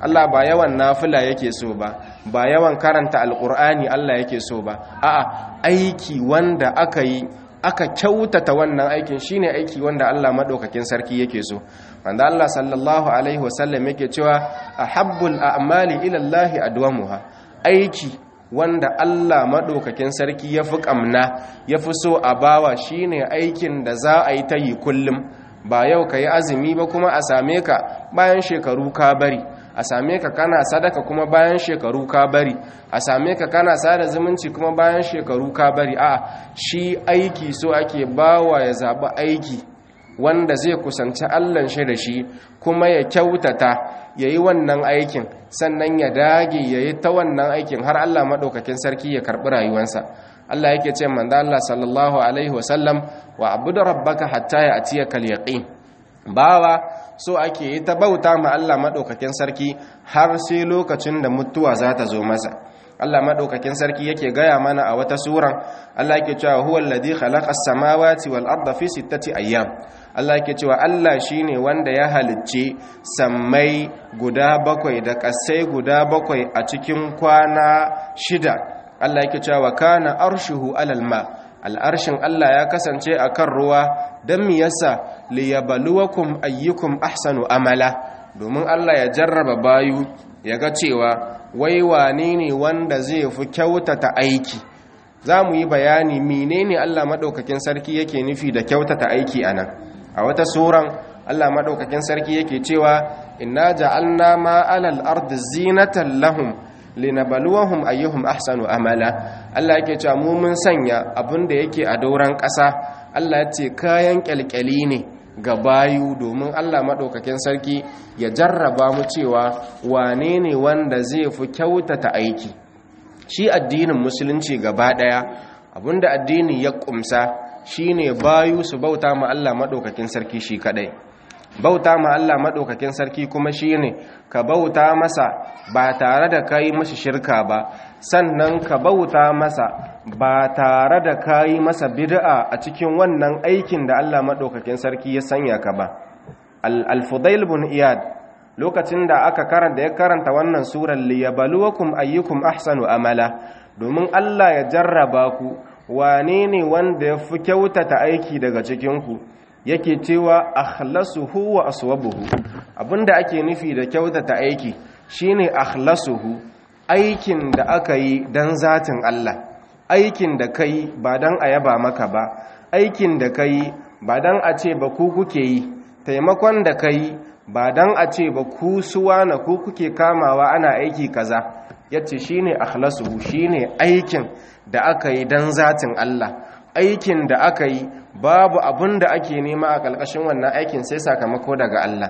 Allah ba yawan nafila yake so ba ba yawan karanta alkur'ani Allah yake so ba a'a aiki wanda aka yi aka kyautata wannan aikin shine aiki wanda Allah madaukakin sarki yake so wanda Allah sallallahu alaihi wasallam yake cewa ahabbul a'mali ila Allah adwamuha aiki wanda Allah madaukakin sarki yafi kamna yafi so a bawa shine aikin da za a yi ta yi kullum ba yau ka yi azumi ba kuma a same ka bayan shekaru ka bari a same ka kana sadaka kuma bayan shekaru ka bari a same ka kana sada zumunci kuma bayan shekaru ka bari a shi aiki so ake bawa ya zaɓi aiki wanda zai kusanci allan shi da shi kuma ya kyautata ya yi wannan aikin sannan ya dage ya yi ta wannan aikin har allah maɗaukakin sarki ya karɓi rayuwansa Allah yake ce manzo Allah sallallahu alaihi wasallam wa abudu rabbaka hatta ya'tiyaka al-yaqin bawa so ake yi ta bauta ma Allah madaukakin sarki har sai lokacin da mutuwa za ta zo masa Allah madaukakin sarki yake gaya mana a wata suran Allah yake cewa huwal ladhi khalaqa as-samawati wal arda fi sittati ayyam Allah yake cewa Allah shine wanda ya halicce sammai guda bakwai da kasai guda bakwai a cikin kwana shida Allah yake cewa kana arshuhu alal ma al'arshin Allah ya kasance akan ruwa dan mi yasa liyabluwakum ayyukum ahsanu amala domin Allah ya jarraba bayu ya ga cewa wai wane ne wanda zai fi kyautata aiki za mu yi bayani menene Allah madaukakin sarki yake nufi da kyautata aiki anan a wata suran Allah madaukakin sarki yake cewa inna ja'alna ma alal ardi zinatan lahum linabluwahum ayyuhum ahsanu amala Allah yake cewa mu mun sanya abin da yake a dauran ƙasa Allah ya ce kayan kyalkyali ne ga bayu domin Allah maɗaukakin sarki ya jarraba mu cewa wane ne wanda zai fi kyautata aiki shi addinin musulunci gaba ɗaya abinda addini ya ƙumsa shine bayu su bauta ma Allah maɗaukakin sarki shi kaɗai bauta ma Allah maɗaukakin sarki kuma shine ka bauta masa ba tare da kai mashi shirka ba sannan ka bauta masa ba tare da kayi masa bid'a a cikin wannan aikin da Allah maɗaukakin sarki ya sanya ka ba al-fudail bin iyad lokacin da aka karanta ya karanta wannan surar liyabluwakum ayyukum ahsanu amala domin Allah ya jarraba ku wane ne wanda ya fi kyautata aiki daga cikin ku yake cewa akhlasuhu wa aswabuhu abinda ake nufi da kyautata aiki shine akhlasuhu aikin da aka yi dan zatin Allah aikin da kai ba dan a yaba maka ba aikin da kai ba dan a ce ba ku kuke yi taimakon da kai ba dan a ce ba ku suwa na ku kuke kamawa ana aiki kaza yace shine akhlasuhu shine aikin da aka yi dan zatin Allah aikin da aka yi babu abin da ake nema a ƙalƙashin wannan aikin sai sakamako daga Allah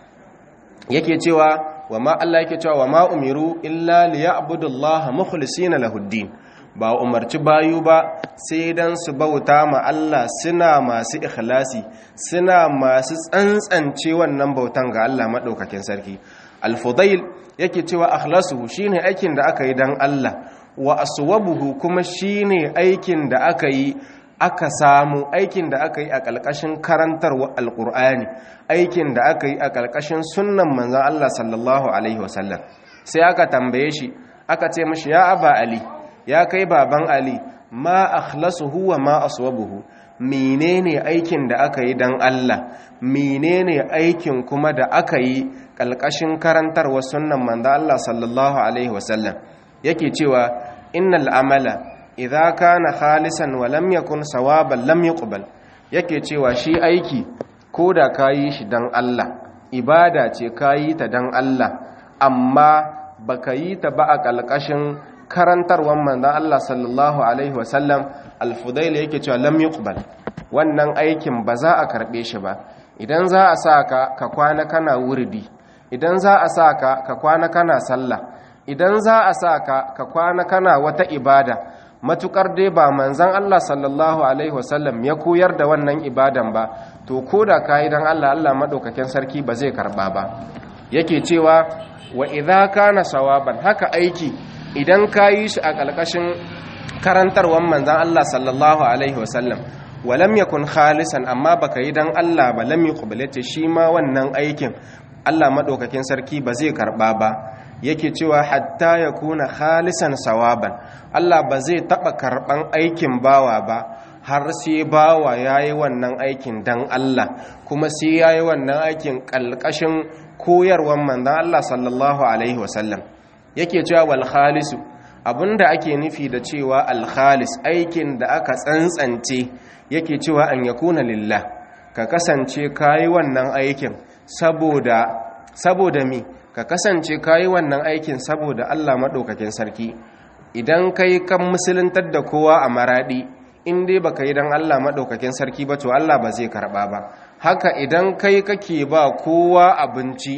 yake cewa wa ma Allah yake cewa wa ma umiru illa liya'budullaha mukhlisina lahuddin ba umarci bayu ba sai dan su bauta ma Allah suna masu ikhlasi suna masu tsantsance wannan bautan ga Allah madaukakin sarki al-fudail yake cewa akhlasuhu shine aikin da aka yi dan Allah wa aswabuhu kuma shine aikin da aka yi aka samu aikin da aka yi a ƙalƙashin karantarwa alƙur'ani aikin da aka yi a ƙalƙashin sunnan manzan Allah sallallahu alaihi wasallam sai aka tambaye shi aka ce mashi ya aba ali ya kai baban ali ma akhlasuhu wa ma aswabuhu menene aikin da aka yi dan Allah menene aikin kuma da aka yi ƙalƙashin karantarwa sunnan manzan Allah sallallahu alaihi wasallam yake cewa innal amala idza kana khalisan wa lam yakun sawaban lam yuqbal yake cewa shi aiki ko da kayi shi dan Allah ibada ce kayi ta dan Allah amma baka yi ta ba a kalkashin karantarwar manzon Allah sallallahu alaihi wasallam al-fudail yake cewa lam yuqbal wannan aikin ba za a karbe shi ba idan za a sa ka ka kwana kana wurdi idan za a sa ka ka kwana kana sallah idan za a sa ka ka kwana kana wata ibada matukar dai ba manzan Allah sallallahu alaihi wasallam ya koyar da wannan ibadan ba to ko da kayi dan Allah Allah madaukakin sarki ba zai karba ba yake cewa wa idza kana sawaban haka aiki idan kayi shi a kalkashin karantarwan manzan Allah sallallahu alaihi wasallam walam yakun khalisan amma baka yi dan Allah ba lam yuqbal shi ma wannan aikin Allah maɗaukakin sarki ba zai karɓa ba yake cewa hatta ya kuna khalisan sawaban Allah ba zai taɓa karɓan aikin bawa ba har sai bawa ya yi wannan aikin dan Allah kuma sai ya yi wannan aikin ƙalƙashin koyarwar manzan Allah sallallahu Alaihi wasallam yake cewa wal khalisu abinda ake nufi da cewa al khalis aikin da aka tsantsance yake cewa an yakuna lillah ka kasance kayi wannan aikin saboda saboda mi ka kasance kayi wannan aikin saboda Allah maɗaukakin sarki idan kai kan musuluntar da kowa a maradi in dai baka yi dan Allah maɗaukakin sarki ba to Allah ba zai karɓa ba haka idan kai kake ba kowa abinci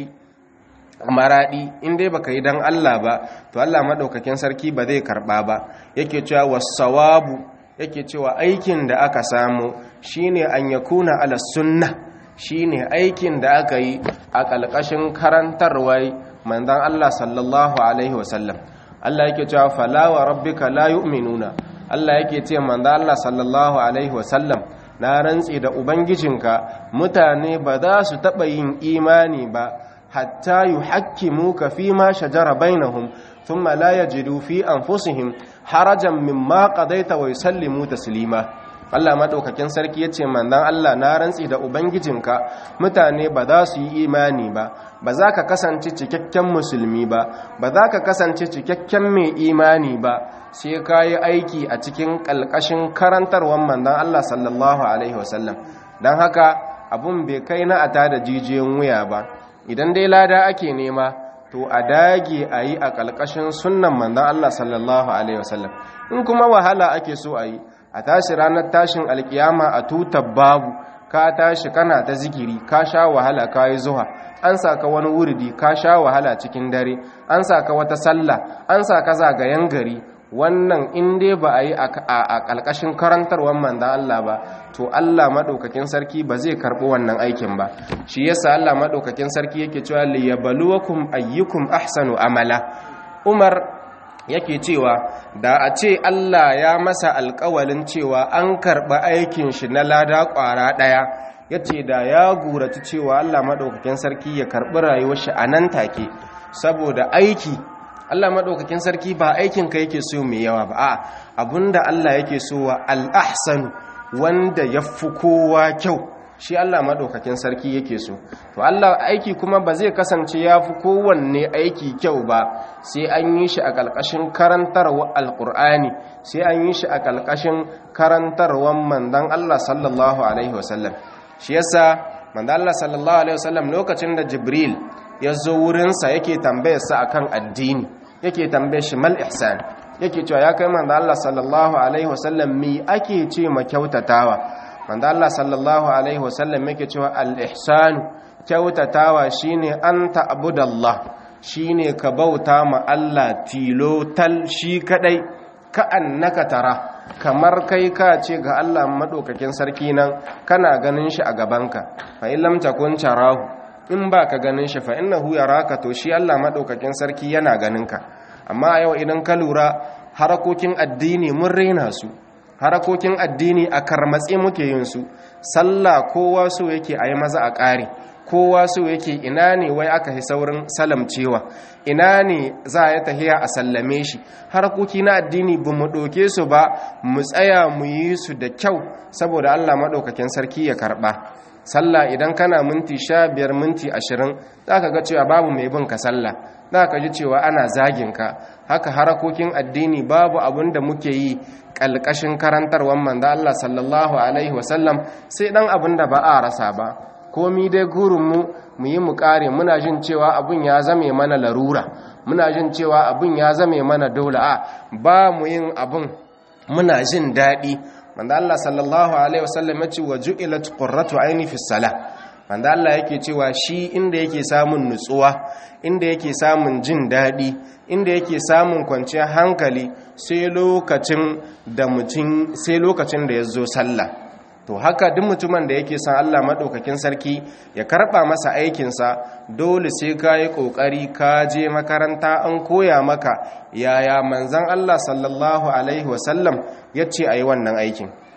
a maradi in dai baka yi dan Allah ba to Allah maɗaukakin sarki ba zai karɓa ba yake cewa wasawabu yake cewa aikin da aka samu shine an yakuna ala sunna shine aikin da aka yi a ƙalƙashin karantarwar manzon Allah sallallahu alaihi wasallam Allah yake cewa fala wa rabbika la yu'minuna Allah yake ce manzon Allah sallallahu alaihi wasallam na rantsi da ubangijinka mutane ba za su taɓa yin imani ba hatta yuhakkimuka fi ma shajara bainahum thumma la yajidu fi anfusihim harajan mimma qadaita wa yusallimu taslima Allah madaukakin sarki yace manzon Allah na rantsi da ubangijinka mutane ba za su yi imani ba ba za ka kasance cikakken musulmi ba ba za ka kasance cikakken mai imani ba sai ka yi aiki a cikin ƙalƙashin karantarwar manzon Allah sallallahu alaihi wasallam don haka abun bai kai na ata da jijiyoyin wuya ba idan dai lada ake nema to a dage a yi a ƙalƙashin sunnan manzon Allah sallallahu alaihi wasallam in kuma wahala ake so a yi a tashi ranar tashin alkiyama a tutar babu ka tashi kana ta zikiri ka sha wahala ka yi zuwa an saka wani wuridi ka sha wahala cikin dare an saka wata sallah an saka zagayen gari wannan in dai ba a yi a ƙalƙashin karantarwar manzan Allah ba to Allah maɗaukakin sarki ba zai karɓi wannan aikin ba shi yasa Allah maɗaukakin sarki yake cewa liyabluwakum ayyukum ahsanu amala Umar yake cewa da a ce Allah ya masa alkawalin cewa an karɓi aikin shi na lada ƙwara ɗaya ya ce da ya gurata cewa Allah maɗaukakin sarki ya karɓi rayuwar shi a nan take saboda aiki Allah maɗaukakin sarki ba aikin ka yake so mai yawa ba a abinda Allah yake so wa al'ahsanu wanda ya fi kowa kyau shi Allah maɗaukakin sarki yake so to Allah aiki kuma ba zai kasance ya fi kowanne aiki kyau ba sai an yi shi a ƙalƙashin karantarwa alƙur'ani sai an yi shi a ƙalƙashin karantarwan mandan Allah sallallahu alaihi wasallam shi yasa mandan Allah sallallahu alaihi wasallam lokacin da Jibril ya zo wurinsa yake tambayarsa akan addini yake tambaye shi mal ihsan yake cewa ya kai mandan Allah sallallahu alaihi wasallam me ake ce ma kyautatawa manzo Allah sallallahu alaihi wasallam yake cewa al-ihsanu kyautatawa shine an ta'budallah shine ka bauta ma Allah tilo tal shi kadai ka annaka tara kamar kai ka ce ga Allah madaukakin sarki nan kana ganin shi a gabanka fa in lam takun tarahu in ba ka ganin shi fa innahu yaraka to shi Allah madaukakin sarki yana ganinka amma yau idan ka lura harakokin addini mun raina su harakokin addini a karmatse muke yin su sallah kowa so yake a yi maza a ƙare kowa so yake ina ne wai aka yi saurin salamcewa ina ne za a yi tahiya a sallame shi harakoki na addini ba mu ɗauke su ba mu tsaya mu yi su da kyau saboda allah maɗaukakin sarki ya karɓa sallah idan kana minti sha biyar minti ashirin za ka ga cewa babu mai bin ka sallah za ka ji cewa ana zagin ka haka harakokin addini babu abin da muke yi ƙalƙashin karantarwar manzo Allah sallallahu alaihi wasallam sai dan abin da ba a rasa ba komi dai gurinmu mu yi mu ƙare muna jin cewa abin ya zame mana larura muna jin cewa abin ya zame mana dole a ba mu yin abin muna jin daɗi manzo Allah sallallahu alaihi wasallam ya ce wa ju'ilat qurratu aini fi salah manzo Allah yake cewa shi inda yake samun nutsuwa inda yake samun jin daɗi inda yake samun kwanciyar hankali sai lokacin da mutum sai lokacin da ya zo sallah to haka duk mutumin da yake san Allah maɗaukakin sarki ya karɓa masa aikinsa dole sai ka yi ƙoƙari ka je makaranta an koya maka yaya manzan Allah sallallahu alaihi wasallam ya ce a yi wannan aikin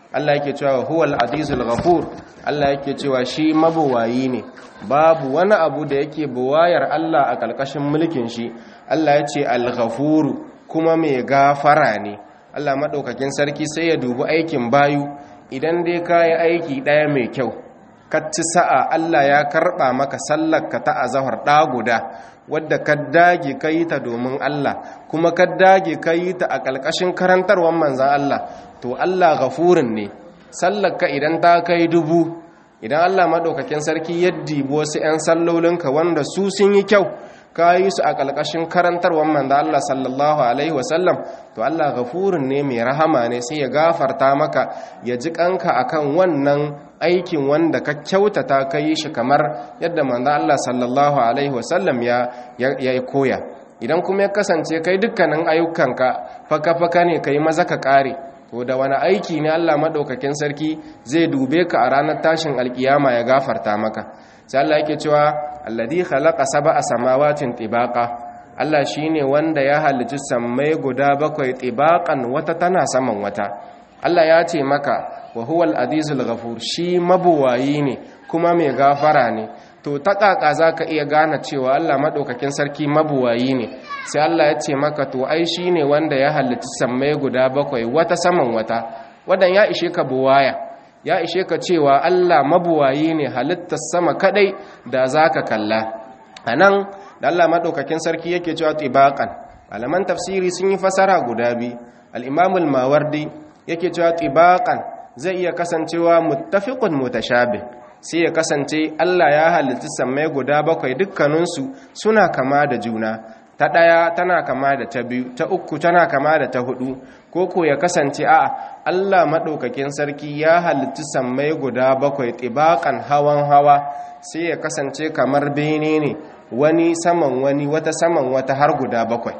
Allah yake cewa huwal azizul ghafur Allah yake cewa shi mabuwayi ne babu wani abu da yake buwayar Allah a kalkashin mulkin shi Allah ya ce al-ghafuru kuma mai gafara ne Allah madaukakin sarki sai ya dubi aikin bayu idan dai kayi aiki daya mai kyau ci sa'a Allah ya karɓa maka sallarka ta azahar ɗa guda wadda ka dage ka yi ta domin Allah kuma ka dage ka yi ta a ƙalƙashin karantarwar manzan Allah to Allah gafurin ne sallarka idan ta kai dubu idan Allah maɗaukakin sarki ya dibi wasu 'yan sallolinka wanda su sun yi kyau ka yi su a ƙalƙashin karantarwar manzan Allah sallallahu alaihi wasallam to Allah gafurin ne mai rahama ne sai ya gafarta maka ya ji kanka akan wannan aikin wanda ka kyautata ka yi shi kamar yadda manzo Allah sallallahu alaihi wasallam ya ya koya idan kuma ya kasance kai dukkanin ayyukanka faka-faka ne kai maza ka kare to da wani aiki ne Allah madaukakin sarki zai dube ka a ranar tashin alkiyama ya gafarta maka sai Allah yake cewa alladhi khalaqa sab'a samawatin tibaqa Allah shine wanda ya halicci sammai guda bakwai tibaqan wata tana saman wata Allah ya ce maka wa huwal azizul ghafur shi mabuwayi ne kuma mai gafara ne to ta kaka zaka iya gane cewa Allah madaukakin sarki mabuwayi ne sai Allah ya ce maka to ai shine wanda ya halitta sammai guda bakwai wata saman wata wadan ya ishe ka buwaya ya ishe ka cewa Allah mabuwayi ne halittar sama kadai da zaka kalla anan da Allah madaukakin sarki yake cewa tibaqan malaman tafsiri sun yi fasara guda biyu al-imam al-mawardi yake cewa tibaqan zai iya kasancewa muttafiqun mutashabih sai ya kasance Allah ya halitta sammai guda bakwai dukkaninsu suna kama da juna ta ɗaya tana kama da ta biyu ta uku tana kama da ta hudu ko ko ya kasance a Allah maɗaukakin sarki ya halitta sammai guda bakwai tibakan hawan hawa sai ya kasance kamar bene ne wani saman wani wata saman wata har guda bakwai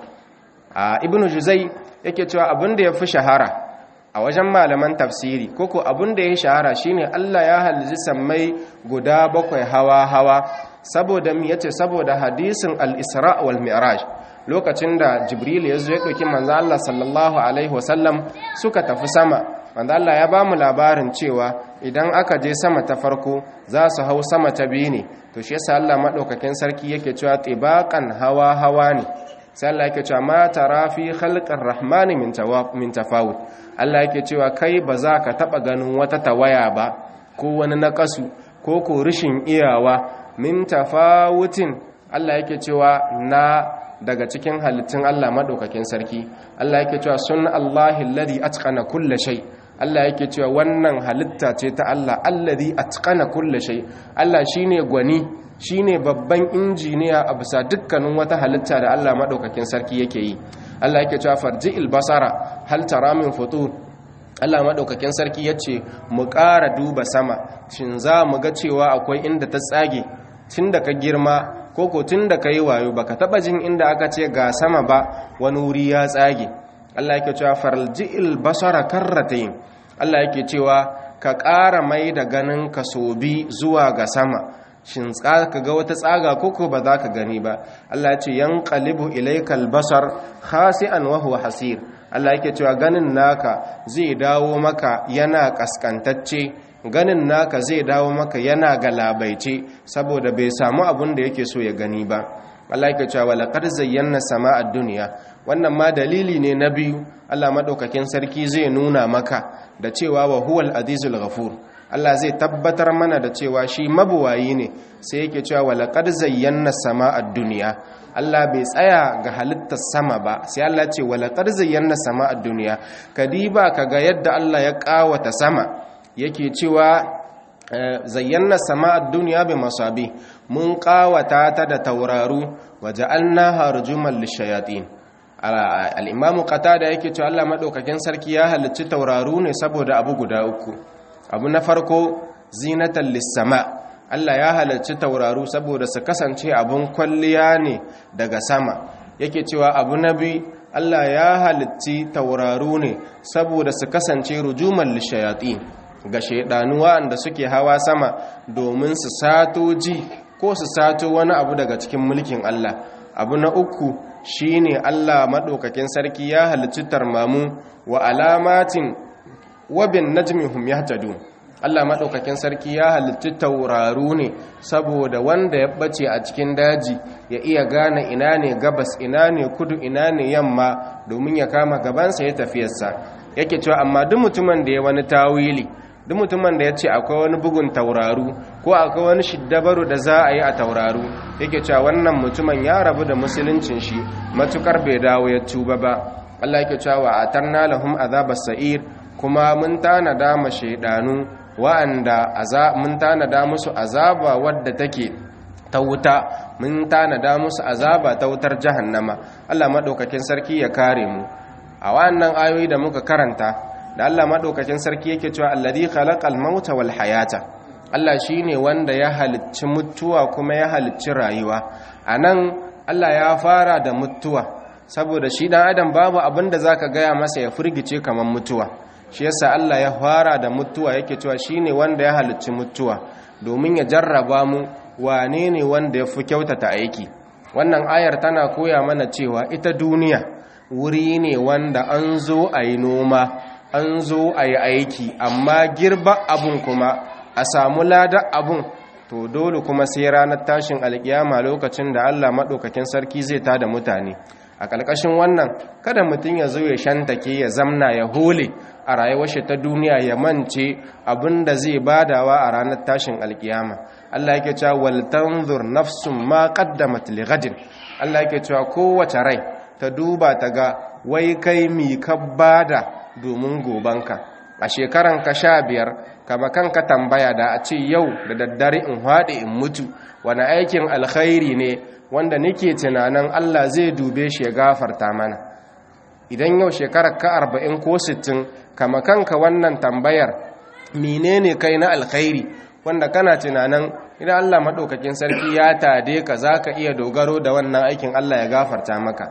a ibnu juzai yake cewa abin da ya fi shahara a wajen malaman tafsiri koko abin da ya shahara shine Allah ya halitta sammai guda bakwai hawa-hawa saboda mi yace saboda hadisin al-Isra wal Mi'raj lokacin da Jibril ya zo ya dauki manzo Allah sallallahu alaihi wasallam suka tafi sama manzo Allah ya bamu labarin cewa idan aka je sama ta farko za su hau sama ta biyu ne to shi yasa Allah madaukakin sarki yake cewa tibaqan hawa-hawa ne sai Allah yake cewa ma tara fi khalqir rahmani min min tafawut Allah yake cewa kai ba za ka taba ganin wata tawaya ba ko wani nakasu ko ko rishin iyawa min tafawutin Allah yake cewa na daga cikin halittun Allah madaukakin sarki Allah yake cewa sun Allahi alladhi atqana kulla shay Allah yake cewa wannan halitta ce ta Allah alladhi atqana kulla shay Allah shine gwani shine babban injiniya a bisa dukkanin wata halitta da Allah madaukakin sarki yake yi Allah yake cewa farji'il basara hal tara min futur Allah madaukakin sarki yace mu ƙara duba sama shin za mu ga cewa akwai inda ta tsage tunda ka girma koko tunda ka yi wayo baka taba jin inda aka ce ga sama ba wani wuri ya tsage Allah yake cewa farji'il basara karratayn Allah yake cewa ka ƙara mai da ganin ka sobi zuwa ga sama shin ka ga wata tsaga koko ba za ka gani ba Allah ce yan qalibu ilaykal basar khasi'an wa huwa hasir Allah yake cewa ganin naka zai dawo maka yana kaskantacce ganin naka zai dawo maka yana galabaice saboda bai samu abun da yake so ya gani ba Allah yake cewa laqad zayyana sama'ad dunya wannan ma dalili ne na biyu Allah madaukakin sarki zai nuna maka da cewa wa huwal azizul ghafur Allah zai tabbatar mana da cewa shi mabuwayi ne sai yake cewa walaqad zayyana sama'ad dunya Allah bai tsaya ga halittar sama ba sai Allah ce walaqad zayyana sama'ad dunya kadiba kaga yadda Allah ya kawata sama yake cewa zayyana sama'ad dunya bi masabi mun kawata ta da tauraru waja'alnaha rujuman lishayatin al-imam qatada yake cewa Allah madaukakin sarki ya halicci tauraru ne saboda abu guda uku abu na farko zinatan lissama Allah ya halarci tauraru saboda su kasance abun kwalliya ne daga sama yake cewa abu na biyu Allah ya halarci tauraru ne saboda su kasance rujuman lishayati ga shaidanu wanda suke hawa sama domin su sato ji ko su sato wani abu daga cikin mulkin Allah abu na uku shine Allah madaukakin sarki ya halarci tarmamu wa alamatin wa bin najmi hum yahtadun Allah maɗaukakin sarki ya halitti tauraru ne saboda wanda ya ɓace a cikin daji ya iya gane ina ne gabas ina ne kudu ina ne yamma domin ya kama gabansa ya tafiyarsa yake cewa amma duk mutumin da ya wani tawili duk mutumin da ya ce akwai wani bugun tauraru ko akwai wani shiddabaru da za a yi a tauraru yake cewa wannan mutumin ya rabu da musuluncin shi matukar bai dawo ya tuba ba Allah yake cewa atarna lahum azabas sa'ir kuma mun tanada ma shaidanu wa'anda mun tanada musu azaba wadda take ta wuta mun tanada musu azaba ta wutar jahannama Allah madaukakin sarki ya kare mu a wannan ayoyi da muka karanta da Allah madaukakin sarki yake cewa alladhi khalaqal mauta wal hayata Allah shine wanda ya halicci mutuwa kuma ya halicci rayuwa anan Allah ya fara da mutuwa saboda shi dan adam babu abin da zaka gaya masa ya furgice kamar mutuwa shi yasa Allah ya fara da mutuwa yake cewa shine wanda ya halicci mutuwa domin ya jarraba mu wane ne wanda ya fi kyautata aiki wannan ayar tana koya mana cewa ita duniya wuri ne wanda an zo a yi noma an zo a yi aiki amma girba abun kuma a samu lada abun to dole kuma sai ranar tashin alkiyama lokacin da Allah maɗaukakin sarki zai tada mutane a ƙarƙashin wannan kada mutum ya zo ya shantake ya zamna ya hole a rayuwar shi ta duniya ya mance abin da zai badawa a ranar tashin alkiyama Allah yake cewa wal tanzur nafsum ma qaddamat li ghadin Allah yake cewa kowace rai ta duba ta ga wai kai mi ka bada domin gobanka a shekaran ka sha biyar kama kanka tambaya da a ce yau da daddare in haɗe in mutu wani aikin alkhairi ne wanda nake tunanin Allah zai dube shi ya gafarta mana idan yau shekarar ka arba'in ko sittin kama kanka wannan tambayar menene kai na alkhairi wanda kana tunanin idan Allah maɗaukakin sarki ya tade ka za ka iya dogaro da wannan aikin Allah ya gafarta maka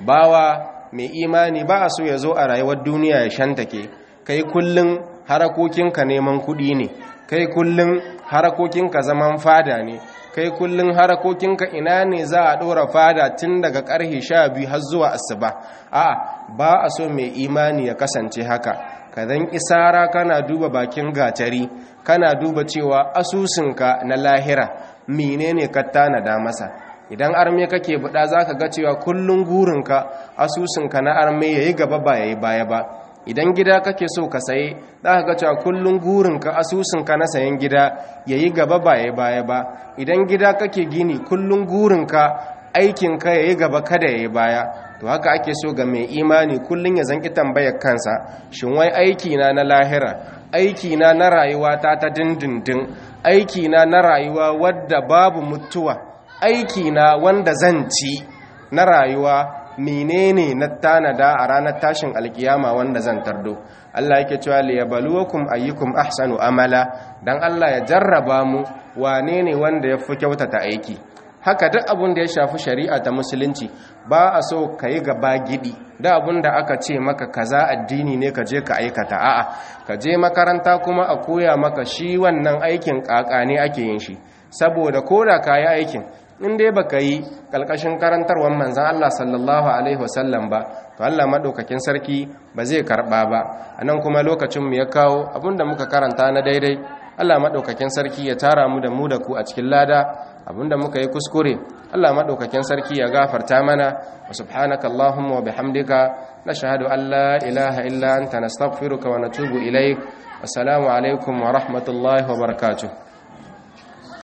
bawa mai imani ba a so ya zo a rayuwar duniya ya shantake kai kullum harakokinka neman kuɗi ne kai kullum harakokinka zaman fada ne kai kullum harakokinka ina ne za a ɗora fada tun daga ƙarfe sha biyu har zuwa asuba a ba a so mai imani ya kasance haka ka zan isara kana duba bakin gatari kana duba cewa asusunka na lahira menene ka tanada masa idan arme kake buɗa za ka ga cewa kullum gurinka asusunka na arme ya yi gaba ba ya yi baya ba idan gida kake so ka saye za ka ga cewa kullum gurinka asusunka na sayan gida ya yi gaba ba ya yi baya ba idan gida kake gini kullum gurinka aikinka ya yi gaba kada ya yi baya to haka ake so ga mai imani kullum ya zanki tambayar kansa shin wai aikina na lahira aikina na rayuwa ta ta dindindin aikina na rayuwa wadda babu mutuwa aikina wanda zan ci na rayuwa menene na tanada a ranar tashin alkiyama wanda zan tardo Allah yake cewa liyabluwakum ayyukum ahsanu amala dan Allah ya jarraba mu wane ne wanda ya fi kyautata aiki haka duk abin da ya shafi shari'a ta musulunci ba a so ka yi gaba gidi da abin da aka ce maka kaza addini ne ka je ka aikata a'a ka je makaranta kuma a koya maka shi wannan aikin kaka ne ake yin shi saboda koda ka yi aikin in dai baka yi kalkashin karantarwar manzan Allah sallallahu alaihi wasallam ba to Allah madaukakin sarki ba zai karba ba anan kuma lokacin mu ya kawo abinda muka karanta na daidai Allah madaukakin sarki ya tara mu da mu da ku a cikin lada abinda muka yi kuskure Allah madaukakin sarki ya gafarta mana wa subhanaka allahumma wa bihamdika nashhadu an la ilaha illa anta nastaghfiruka wa natubu ilaik assalamu alaikum wa rahmatullahi wa barakatuh